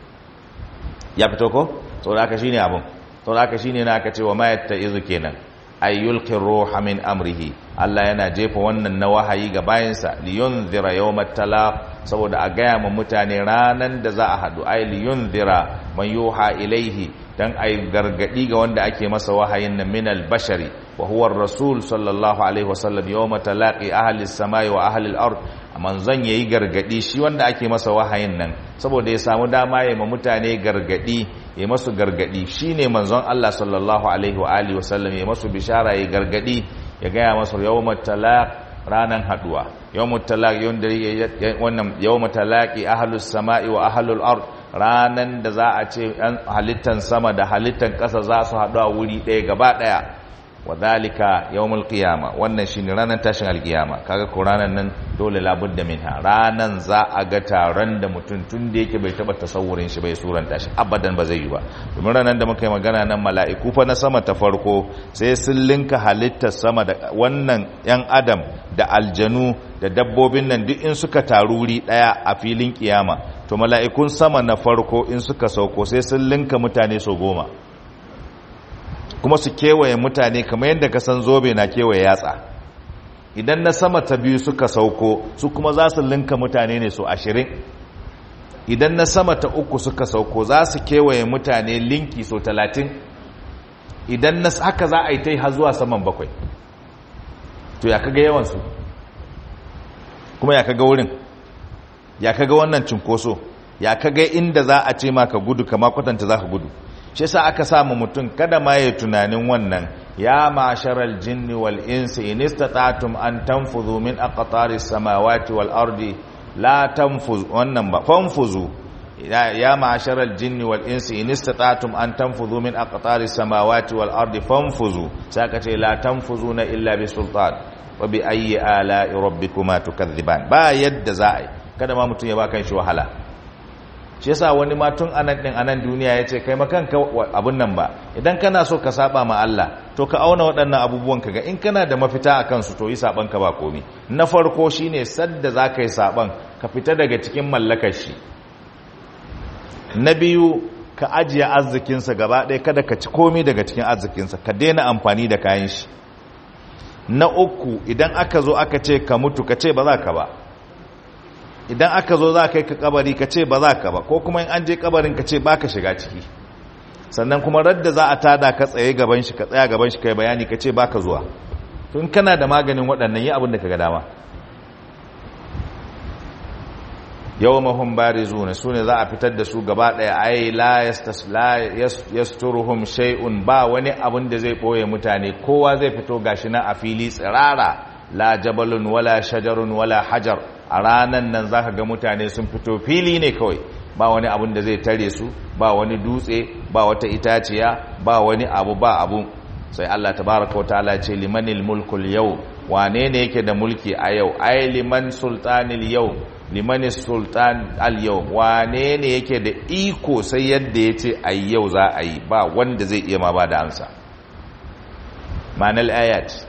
ya fito ko saboda haka shine abun saboda haka shine na aka ce wa ma yattaizu kenan ay yulqi ruha min amrihi Allah yana jefa wannan na wahayi ga bayansa liyunzira yawmat talaq saboda a gaya ma mutane ranan da za a hadu ay liyunzira man yuha ilaihi dan ai gargadi ga wanda ake masa wahayin nan min al-bashari wa huwa ar-rasul sallallahu alaihi wasallam yawma talaqi ahli as-samai wa ahli al-ard manzon yayi gargadi shi wanda ake masa wahayin nan saboda ya samu dama ya ma mutane gargadi ya masu gargadi shine manzon Allah sallallahu alaihi wa alihi wasallam ya masu bishara ya gargadi ya gaya masu yawma talaq ranan haduwa yawma talaq wannan yawma talaqi ahli as-samai wa ahli al-ard ranan da za a ce halittan sama da halittan ƙasa za su haɗu a wuri ɗaya gaba ɗaya wa zalika yawmul qiyama wannan shine ranar tashin alkiyama kaga ko ranan nan dole labudda minha ranan za a ga taron da mutum tun da yake bai taba tasawurin shi bai suran tashi abadan ba zai yi ba domin ranan da muka yi magana nan mala'iku fa na sama ta farko sai sun linka halittar sama da wannan yan adam da aljanu da dabbobin nan duk in suka taru wuri daya a filin kiyama to mala'ikun sama na farko in suka sauko sai sun linka mutane so goma kuma su kewaye mutane kamar yadda ka san zobe na kewaye yatsa idan na sama ta biyu suka sauko su kuma za su linka mutane ne su ashirin idan na sama ta uku suka sauko za su kewaye mutane linki so talatin idan na haka za a yi ta yi har zuwa saman bakwai to ya kaga yawansu kuma ya kaga wurin ya kaga wannan cinkoso ya kaga inda za a ce ma ka gudu kama kwatanta za ka gudu shi sa aka samu mutum kada ma ya tunanin wannan ya masharal jinni wal insi in istata'tum an tanfudhu min aqtari samawati wal ardi la tanfuz wannan ba fanfuzu ya masharal jinni wal insi in istata'tum an tanfudhu min aqtari samawati wal ardi fanfuzu saka ce la tanfuzuna illa bi sultan wa bi ayyi ala'i rabbikuma tukadhiban ba yadda za a yi kada ma mutum ya ba kan shi wahala shi yasa wani ma tun anan din anan duniya yace kai makanka abun nan ba idan kana so ka saba ma Allah to ka auna waɗannan abubuwan ka ga in kana da mafita a kansu to yi saban ka ba komi na farko shine sadda zaka yi saban ka fita daga cikin mallakar shi na biyu ka ajiye arzikinsa gaba ɗaya kada ka ci komi daga cikin arzikinsa ka daina amfani da kayan shi na uku idan aka zo aka ce ka mutu ka ce ba za ka ba idan aka zo za ka yi ka kabari ka ce ba za ka ba ko kuma in an je kabarin ka ce ba ka shiga ciki sannan kuma radda za a tada ka tsaye gaban shi ka tsaya gaban shi ka yi bayani ka ce ba ka zuwa tun kana da maganin waɗannan yi abin da ka ga dama yau mahun bari zuwa su ne za a fitar da su gaba ɗaya ai la yasturuhum shay'un ba wani abin da zai ɓoye mutane kowa zai fito gashi na a fili tsirara la jabalun wala shajarun wala hajar a ranan nan za ka ga mutane sun fito fili ne kawai ba wani abun da zai tare su ba wani dutse ba wata itaciya ba wani abu ba abu sai Allah tabaraka wa ta'ala ce limanil mulkul yau wane ne yake da mulki a yau ai liman sultanil yau liman sultan al yau wane ne yake da iko sai yadda ya ce a yau za a yi ba wanda zai iya ma ba da amsa ma'anar ayat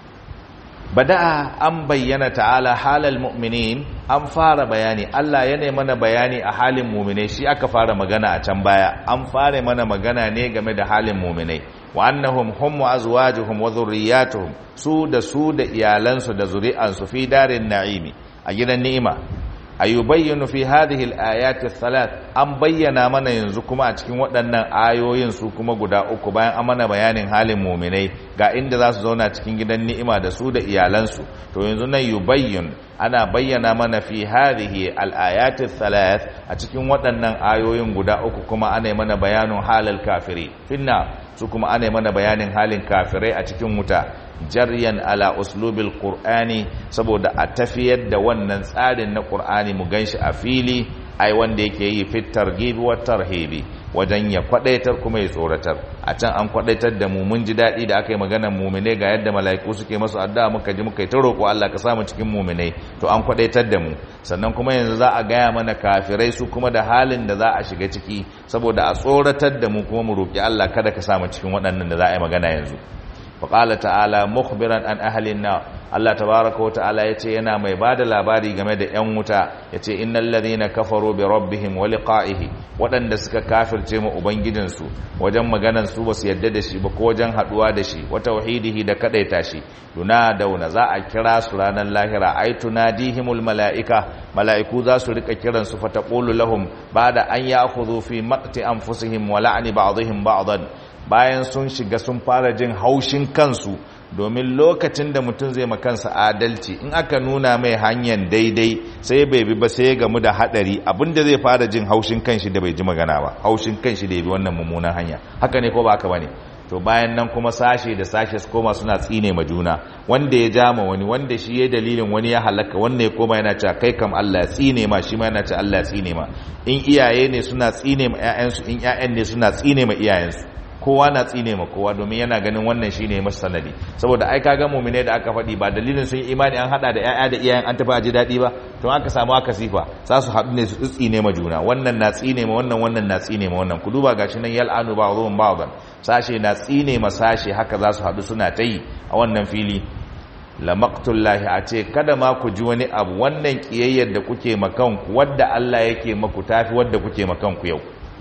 bada'a an bayyana ta'ala halal mu'minin an fara bayani Allah ya mana bayani a halin mu'minai shi aka fara magana a can baya an fara mana magana ne game da halin mu'minai wa annahum hum wa azwajuhum wa dhurriyyatuhum su da su da iyalansu da zuri'ansu fi darin na'imi a gidan ni'ima ayubayyinu fi hadhihi al-ayati thalath an bayyana mana yanzu kuma a cikin waɗannan ayoyin su kuma guda uku bayan an mana bayanin halin mu'minai ga inda za su zauna cikin gidan ni'ima da su da iyalansu to yanzu nan yubayyin ana bayyana mana fi hadhihi al-ayati thalath a cikin waɗannan ayoyin guda uku kuma ana mana bayanin halal kafiri finna su kuma ana mana bayanin halin kafirai a cikin wuta jaryan ala uslubil qur'ani saboda a tafiyar da wannan tsarin na qur'ani mu ganshi a fili ai wanda yake yi fit targhib wa tarhibi wajen ya kwadaitar kuma ya tsoratar a can an kwadaitar da mu mun ji dadi da aka yi maganar mu'mine ga yadda mala'iku suke masu addu'a muka ji muka yi ta roƙo Allah ka samu cikin mu'minai to an kwadaitar da mu sannan kuma yanzu za a gaya mana kafirai su kuma da halin da za a shiga ciki saboda a tsoratar da mu kuma mu roƙi Allah kada ka samu cikin waɗannan da za a yi magana yanzu faƙala ta'ala mukhbiran an ahalin na Allah tabaraka wa ta'ala ya ce yana mai ba da labari game da 'yan wuta ya ce innal ladhina kafaru bi rabbihim wa liqa'ihi waɗanda suka kafirce mu ubangijinsu wajen maganan su basu yadda da shi ba ko wajen haɗuwa da shi wa tauhidihi da kadaita shi dauna za a kira su ranar lahira ai tunadihimul mala'ika mala'iku za su rika kiran su fa taqulu lahum ba'da an ya'khudhu fi maqti anfusihim wa la'ni ba'dihim ba'dan bayan sun shiga sun fara jin haushin kansu domin lokacin da mutum zai makansa adalci in aka nuna mai hanyar daidai sai bai bi ba sai ya gamu da hadari abinda zai fara jin haushin kanshi da bai ji magana ba haushin kanshi da ya bi wannan mummunan hanya haka ne ko ba haka bane to bayan nan kuma sashe da sashe su koma suna tsine ma juna wanda ya jama wani wanda shi ya dalilin wani ya halaka wanda ya koma yana cewa kai kam Allah ya tsine ma shi ma yana cewa Allah ya tsine ma in iyaye ne suna tsine ma ƴaƴansu in ƴaƴan ne suna tsine ma iyayensu kowa na tsine ma kowa domin yana ganin wannan shine masa sanadi saboda ai kaga mu'mine da aka faɗi ba dalilin sun yi imani an hada da ƴaƴa da iyayen an tafi aji daɗi ba to aka samu aka sifa za su haɗu ne su tsine ma juna wannan na tsine ma wannan wannan na tsine ma wannan ku duba gashi nan yal'anu ba'dhum ba'dhan sashe na tsine ma sashe haka za su haɗu suna ta yi a wannan fili la maqtullahi a ce kada ma ku ji wani abu wannan kiyayyar da kuke makanku wadda Allah yake maku tafi wadda kuke makanku yau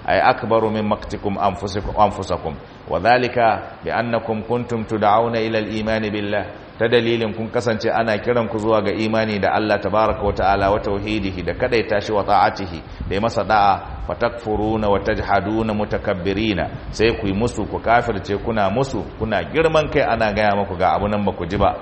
ay akbaru min maqtikum anfusikum anfusakum wa dhalika bi annakum kuntum tud'auna ila al-iman billah ta dalilin kun kasance ana kiran ku zuwa ga imani da Allah tabaaraka wa ta'ala wa tauhidihi da kadaita shi wa ta'atihi da masa da'a fatakfuruna wa tajhaduna mutakabbirina sai ku yi musu ku kafirce kuna musu kuna girman kai ana gaya muku ga abu nan ba ku ji ba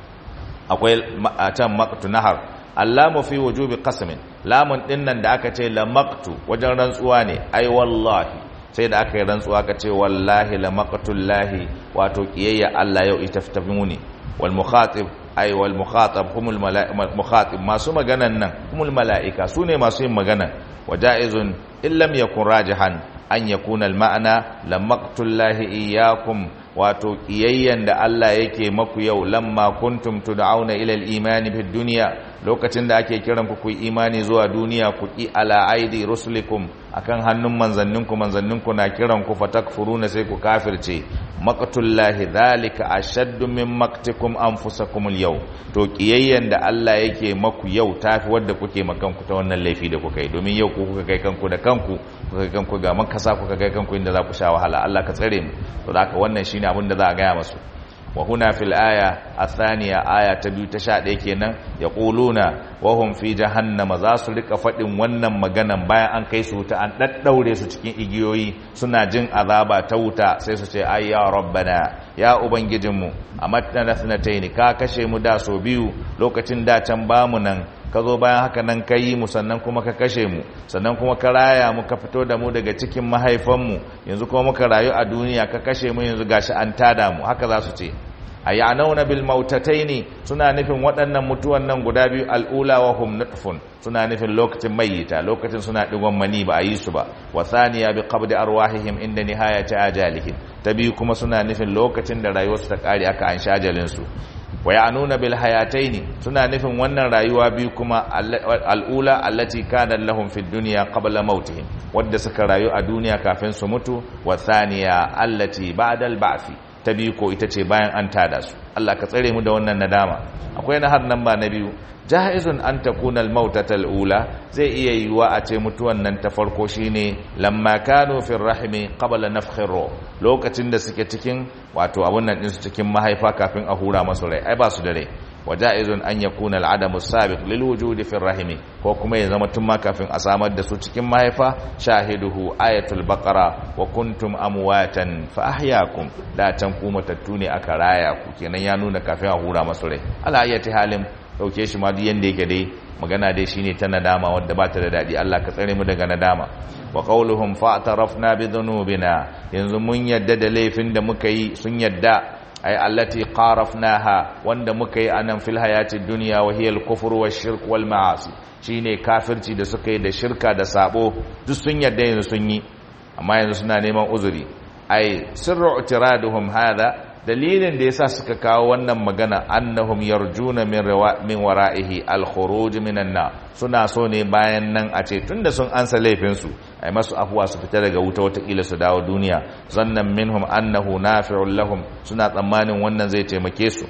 akwai a can maqtu nahar allamu fi wujubi qasmin lamun din nan da aka ce la maqtu wajen rantsuwa ne ai wallahi sai da aka yi rantsuwa aka ce wallahi la maqtullahi wato kiyayya Allah yau ita tafi muni wal mukhatib ai wal mukhatab humul mukhatib masu maganan nan humul malaika sune masu yin magana wajaizun in lam yakun rajihan an yakuna al ma'ana la maqtullahi iyyakum wato kiyayyan da Allah yake maku yau lamma kuntum tud'auna ila al-iman fi dunya lokacin da ake kiran ku ku imani zuwa duniya ku ki ala aidi rusulikum akan hannun manzanninku manzanninku na kiran ku fatakfuruna sai ku kafirce maqtullahi dhalika ashaddu min maqtikum anfusakum al-yaw to kiyayyan da Allah yake maku yau tafi wanda kuke makan ku ta wannan laifi da kuka yi domin yau ku kuka kai kanku da kanku kuka kai kanku ga makasa kuka kai kanku inda za ku sha wahala Allah ka tsare mu to da haka wannan shine abin da za a gaya masu wa huna fil aya athaniya aya ta biyu ta sha ɗaya kenan yaquluna wa hum fi jahannama za su rika faɗin wannan maganan bayan an kai su wuta an daddaure su cikin igiyoyi suna jin azaba ta wuta sai su ce ay ya rabbana ya ubangijinmu amatna nasnatayn ka kashe mu da so biyu lokacin da can bamu nan ka zo bayan haka nan ka yi mu sannan kuma ka kashe mu sannan kuma ka raya mu ka fito da mu daga cikin mahaifanmu yanzu kuma muka rayu a duniya ka kashe mu yanzu gashi an tada mu haka za su ce a ya'nauna bil mautataini suna nufin waɗannan mutuwan nan guda biyu al'ula wa hum nutfun suna nufin lokacin mayyita lokacin suna digon mani ba a yi su ba wa thaniya bi qabdi arwahihim inda nihayati ajalihim ta biyu kuma suna nufin lokacin da rayuwarsu ta kare aka an shajalin su wa ya'nuna bil hayataini suna nufin wannan rayuwa biyu kuma al'ula allati kana lahum fid dunya qabla mautihim wadda suka rayu a duniya kafin su mutu wa thaniya allati ba'da al ba'thi ta biyu ko ita ce bayan an tada su Allah ka tsare mu da wannan nadama akwai na har nan ba na biyu jahizun an takuna al mautata al ula zai iya yiwa a ce mutuwan nan ta farko shine lamma kanu fi rahimi qabla nafkhir lokacin da suke cikin wato abun nan din su cikin mahaifa kafin a hura masu rai ai ba su da rai waja'izun an yakuna al'adamu sabiq lil wujudi fi rahimi ko kuma ya zama tun ma kafin a samar da su cikin mahaifa shahiduhu ayatul baqara wa kuntum amwatan fa ahyaakum da can ku matattu ne aka raya ku kenan ya nuna kafin a hura masu rai ala ayati halin dauke shi ma duk yanda yake dai magana dai shine ta nadama wadda ba ta da dadi Allah ka tsare mu daga nadama wa qauluhum fa'tarafna bi dhunubina yanzu mun yadda da laifin da muka yi sun yadda ay allati qarafnaha wanda muka yi anan fil hayatid dunya wa hiya al-kufr wa shirk wal ma'asi shine kafirci da suka yi da shirka da sabo duk sun yadda yanzu sun yi amma yanzu suna neman uzuri ay sirru i'tiraduhum hadha dalilin da yasa suka kawo wannan magana annahum yarjuna min min wara'ihi al-khuruj minan nar suna so ne bayan nan a ce tunda sun ansa laifin su ai masu afuwa su fita daga wuta watakila su dawo duniya zannan minhum annahu nafi'un lahum suna tsammanin wannan zai taimake su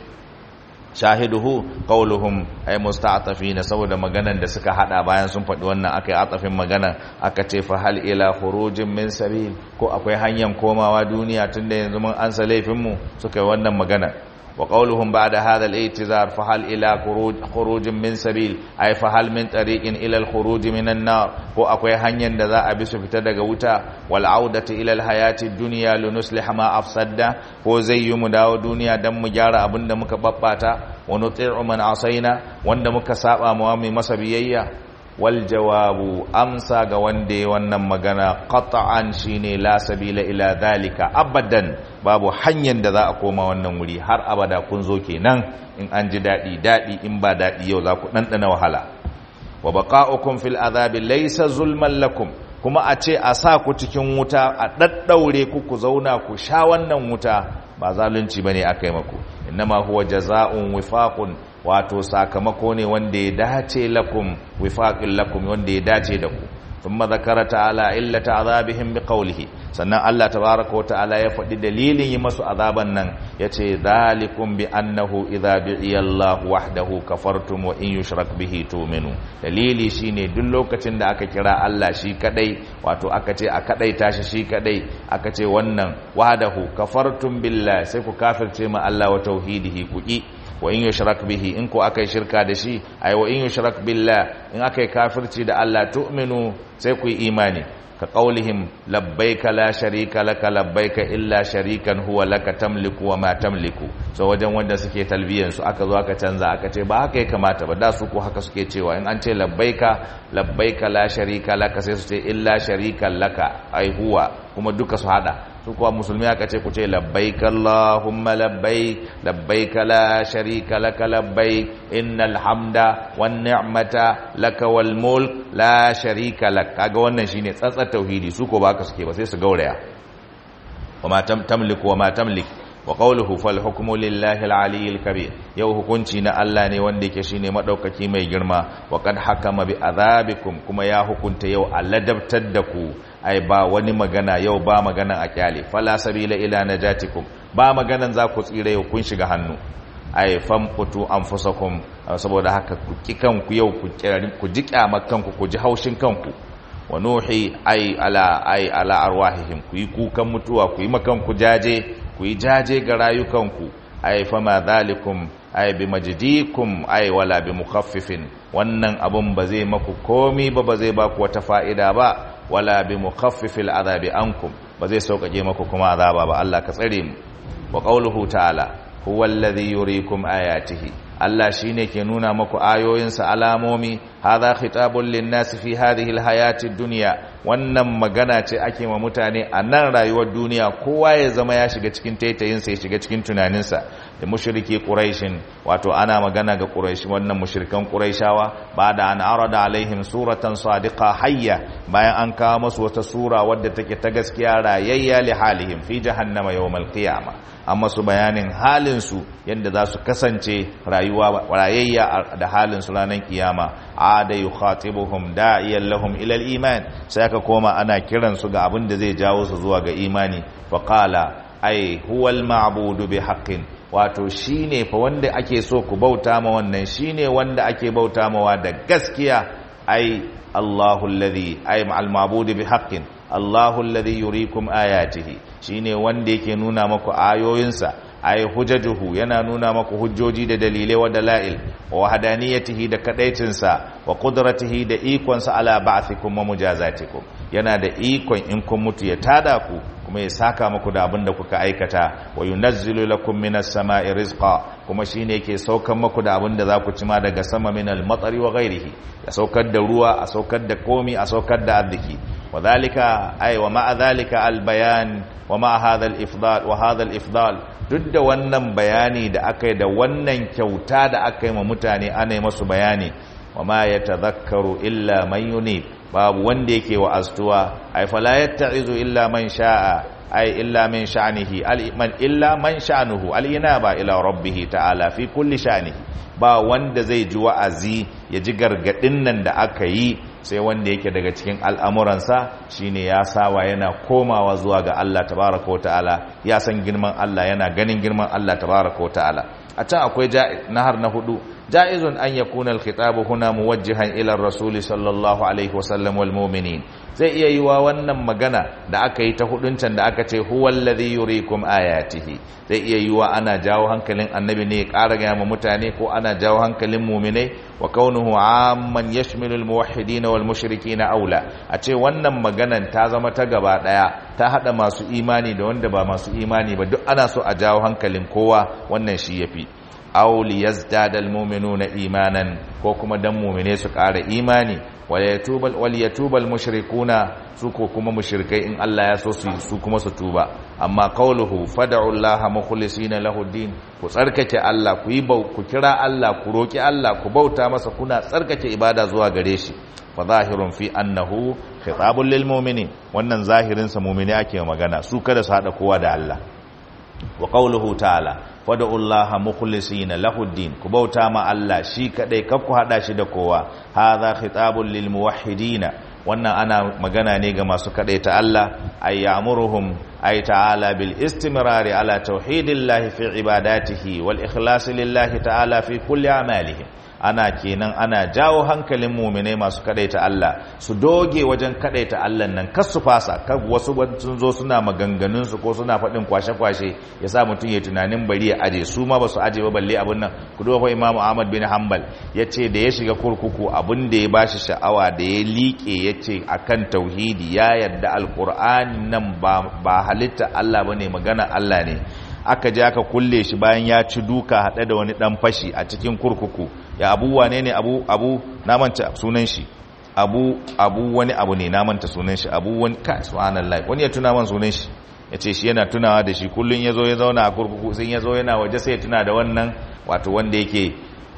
shahiduhu qauluhum ay musta'tafina saboda maganan da suka hada bayan sun faɗi wannan akai atafin magana aka ce fa hal ila khurujin min sabil ko akwai hanyar komawa duniya tunda yanzu mun ansa laifin mu suka yi wannan magana wa qauluhum ba'da hadha al-i'tizar fa hal ila khurujin min sabil ay fa hal min tariqin ila al-khuruj min an-nar ko akwai hanyar da za a bi su fita daga wuta wal audati ila al-hayati ad-dunya linuslih ma afsadda ko zai yi mu dawo duniya dan mu gyara abin da muka babbata wa nuti'u man asaina wanda muka saba mu mai masa biyayya wal jawabu amsa ga wanda ya wannan magana qat'an shine la sabila ila dhalika abadan babu hanyar da za a koma wannan wuri har abada kun zo kenan in an ji dadi dadi in ba dadi yau za ku dandana wahala wa baqa'ukum fil azabi laysa zulman lakum kuma a ce a sa ku cikin wuta a daddaure ku ku zauna ku sha wannan wuta ba zalunci bane akai maku innama huwa jazaa'un wifaqun wato sakamako ne wanda ya dace lakum wifaqin lakum wanda ya dace da ku thumma zakara ta'ala illata azabihim biqawlihi sannan Allah tabaaraka wa ta'ala ya faɗi dalilin yi masu azaban nan yace zalikum bi annahu idza bi'iya Allah wahdahu kafartum wa in yushrak bihi tu'minu dalili shine duk lokacin da aka kira Allah shi kadai wato aka ce a kadai tashi shi kadai aka ce wannan wahdahu kafartum billah sai ku kafirce ma Allah wa tauhidihi ku ki wa in yushrak bihi in ko akai shirka da shi ay wa in yushrak billah in akai kafirci da Allah tu'minu sai ku yi imani ka qaulihim labbaika la sharika laka labbaika illa sharikan huwa laka tamliku wa ma tamliku so wajen wanda suke talbiyan su aka zo aka canza aka ce ba haka ya kamata ba da su ko haka suke cewa in an ce labbaika labbaika la sharika laka sai su ce illa sharikan laka ai huwa kuma duka su hada su kuwa musulmi aka ce ku ce labbaik Allahumma labbaik labbaik la sharika laka labbaik innal hamda wan ni'mata laka wal mulk la sharika lak kaga wannan shine tsatsar tauhidi su ko ba ka suke ba sai su gauraya wama tamliku wama tamlik wa qawluhu fal hukmu lillahi al aliyyil kabir yau hukunci na Allah ne wanda yake shine madaukaki mai girma wa kad hakama bi azabikum kuma ya hukunta yau aladabtar da ku ai ba wani magana yau ba magana a kyale fala sabila ila najatikum ba maganan za ku tsira yau kun shiga hannu ai famqutu anfusakum saboda haka ku ki kanku yau ku ku ji kyamar kanku ku ji haushin kanku wa nuhi ai ala ai ala arwahihim ku yi kukan mutuwa ku yi makan ku jaje ku yi jaje ga rayukanku ai fama zalikum ai bi majdikum ai wala bi mukhaffifin wannan abun ba zai maku komi ba ba zai baku wata fa'ida ba wala bi mukhaffifil azabi ankum ba zai sauƙaƙe maku kuma azaba ba Allah ka tsare mu wa qawluhu ta'ala huwa alladhi yuriikum ayatihi Allah shine ke nuna maku ayoyinsa alamomi hadha khitabun lin-nasi fi hadhihi al-hayati ad-dunya wannan magana ce ake ma mutane a nan rayuwar duniya kowa ya zama ya shiga cikin taitayinsa ya shiga cikin tunaninsa da mushriki quraishin wato ana magana ga quraish wannan mushrikan quraishawa ba da an arada alaihim suratan sadiqa hayya bayan an kawo masu wata sura wadda take ta gaskiya rayayya li halihim fi jahannama yawmal qiyamah amma su bayanin halin su yadda za su kasance rayuwa rayayya da halin su ranar kiyama ada yukhatibuhum da'iyan lahum ila al-iman sai aka koma ana kiran su ga abin da zai jawo su zuwa ga imani faqala ai huwal ma'budu bi haqqin wato shine fa wanda ake so ku bauta ma wannan shine wanda ake bauta mawa da gaskiya ai Allahu alladhi ai al ma'budu bi haqqin Allahu alladhi yuriikum ayatihi shine wanda yake nuna maku ayoyinsa ay hujajuhu yana nuna maku hujjoji da dalilai wa dalail wa wahdaniyatihi da kadaicinsa wa qudratihi da ikonsa ala ba'thikum wa mujazatikum yana da ikon in kun mutu ya tada ku kuma ya saka muku da abin da kuka aikata wa yunazzilu lakum minas sama'i rizqa kuma shine yake saukar muku da abin da za ku cima daga sama minal matari wa ghairihi ya saukar da ruwa a saukar da komi a saukar da arziki وذلك أي ومع ذلك البيان ومع هذا الإفضال وهذا الإفضال duk da wannan bayani da aka yi da wannan kyauta da aka yi ma mutane ana yi masu bayani wa ma ya tazakkaru illa man yunib babu wanda yake wa astuwa ai fala yatta'izu illa man sha'a ai illa min sha'nihi al-man illa man sha'nuhu al-inaba ila rabbih ta'ala fi kulli sha'nihi ba wanda zai ji wa'azi ya ji gargadin nan da aka yi sai wanda yake daga cikin al'amuransa shine ya sawa yana komawa zuwa ga Allah tabaraka wata'ala ya san girman Allah yana ganin girman Allah tabaraka wata'ala a can akwai nahar na hudu ja'izun an yakuna al-khitabu huna muwajjihan ila ar-rasul sallallahu alaihi wasallam wal mu'minin zai iya yiwa wannan magana da aka yi ta hudun can da aka ce huwa alladhi yuriikum ayatihi zai iya yiwa ana jawo hankalin annabi ne ya ƙara ga ma mutane ko ana jawo hankalin mu'minai wa kaunuhu amman yashmilu al-muwahhidin wal mushrikin aula a ce wannan maganan ta zama ta gaba daya ta hada masu imani da wanda ba masu imani ba duk ana so a jawo hankalin kowa wannan shi yafi aw liyazdada almu'minuna imanan ko kuma dan mu'mine su ƙara imani wal yatubal wal yatubal mushrikuna su ko kuma mushrikai in Allah ya so su su kuma su tuba amma qawluhu fad'u allaha mukhlisina lahu din ku tsarkake Allah ku yi ku kira Allah ku roki Allah ku bauta masa kuna tsarkake ibada zuwa gare shi fa zahirun fi annahu khitabun lil mu'minin wannan zahirin sa mu'mini ake magana su kada su hada kowa da Allah wa qawluhu ta'ala wadda Allah mukhlisina lahu din ku bauta ma Allah shi kadai kar ku hada shi da kowa hadha khitabun lil muwahhidina wannan ana magana ne ga masu kadaita Allah ay ya'muruhum ay ta'ala bil istimrari ala tauhidillahi fi ibadatihi wal ikhlas lillahi ta'ala fi kulli a'malihim ana kenan ana jawo hankalin muminai masu kadaita Allah su doge wajen kadaita Allah nan kar su fasa kar wasu sun zo suna maganganun su ko suna faɗin kwashe-kwashe ya sa mutum ya tunanin bari ya aje su ma ba su aje ba balle abun nan ku duba Imam Ahmad bin Hanbal yace da ya shiga kurkuku abun da ya bashi sha'awa da ya liƙe yace akan tauhidi ya yarda alqur'ani nan ba ba halitta Allah bane magana Allah ne aka je aka kulle shi bayan ya ci duka haɗe da wani ɗan fashi a cikin kurkuku ya abu wane ne abu abu na manta sunan shi abu abu wani abu ne na manta sunan shi abu wani ka subhanallah wani ya tuna man sunan shi ya ce shi yana tunawa da shi kullum ya zo ya zauna a kurkuku sai ya zo yana waje sai ya tuna da wannan wato wanda yake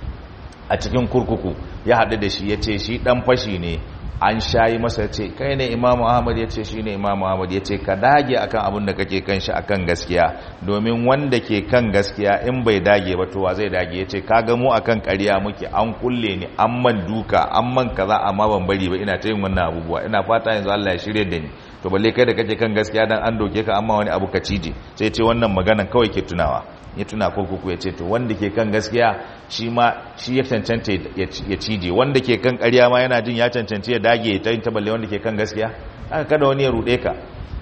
a cikin kurkuku ya haɗu da shi ya ce shi ɗan fashi ne an shayi masa ce kai ne imamu ahmad ya ce shi ne imamu ahmad ya ce ka dage akan abin da kake kan shi akan gaskiya domin wanda ke kan gaskiya in bai dage ba towa zai dage ya ce ka ga mu akan ƙarya muke an kulle ni an man duka an man kaza amma ban bari ba ina ta yin wannan abubuwa ina fata yanzu Allah ya shirye da ni to balle kai da kake kan gaskiya dan an doke ka amma wani abu ka cije sai ce wannan maganan kawai ke tunawa ya tuna kurkuku ya ce to wanda ke kan gaskiya shi ma shi ya cancanta ya cije wanda ke kan ƙarya ma yana jin ya cancanci ya dage ta yin taballe wanda ke kan gaskiya haka kada wani ya ruɗe ka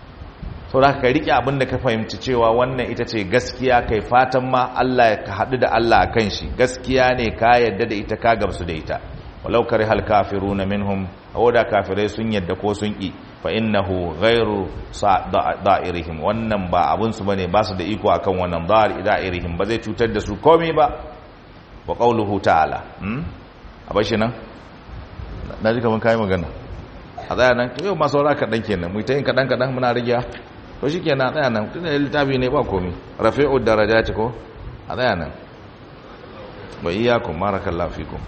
sau da ka riƙe abin da ka fahimci cewa wannan ita ce gaskiya kai fatan ma Allah ka haɗu da Allah a kan shi gaskiya ne ka yadda da ita ka gamsu da ita walau kare hal kafiruna minhum da kafirai sun yadda ko sun ƙi fa innahu ghairu da'irihim wannan ba abun su bane ba su da iko akan wannan da'irihim ba zai cutar da su komai ba wa qawluhu ta'ala hmm a bashi nan na ji kaman kai magana a tsaya nan yau ma saura kaɗan kenan mu ta yin kaɗan kaɗan muna rage to shikenan a tsaya nan tunda littafi ne ba komai rafi'u darajati ko a tsaya nan wa iyyakum barakallahu fikum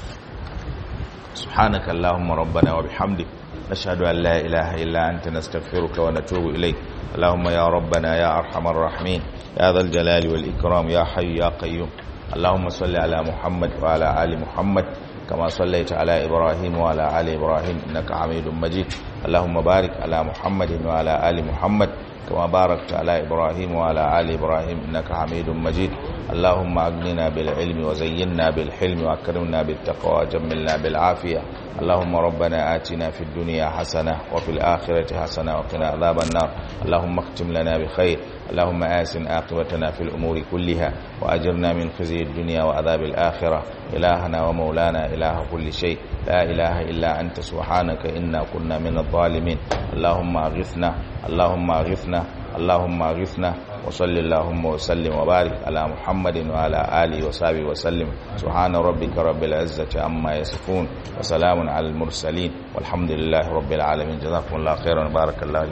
سبحانك اللهم ربنا وبحمدك نشهد أن لا إله إلا أنت نستغفرك ونتوب إليك اللهم يا ربنا يا أرحم الراحمين يا ذا الجلال والإكرام يا حي يا قيوم اللهم صل على محمد وعلى آل محمد كما صليت على إبراهيم وعلى آل إبراهيم إنك حميد مجيد اللهم بارك على محمد وعلى آل محمد كما باركت على إبراهيم وعلى آل إبراهيم إنك حميد مجيد اللهم أغننا بالعلم وزينا بالحلم وأكرمنا بالتقوى وجملنا بالعافية اللهم ربنا آتنا في الدنيا حسنة وفي الآخرة حسنة وقنا عذاب النار اللهم اختم لنا بخير اللهم آسن عاقبتنا في الأمور كلها وأجرنا من خزي الدنيا وعذاب الآخرة إلهنا ومولانا إله كل شيء لا إله إلا أنت سبحانك إنا كنا من الظالمين اللهم أغثنا اللهم أغثنا اللهم أغثنا وصل اللهم وسلم وبارك على محمد وعلى آله وصحبه وسلم سبحان ربك رب العزة عما يصفون وسلام على المرسلين والحمد لله رب العالمين جزاكم الله خيرا بارك الله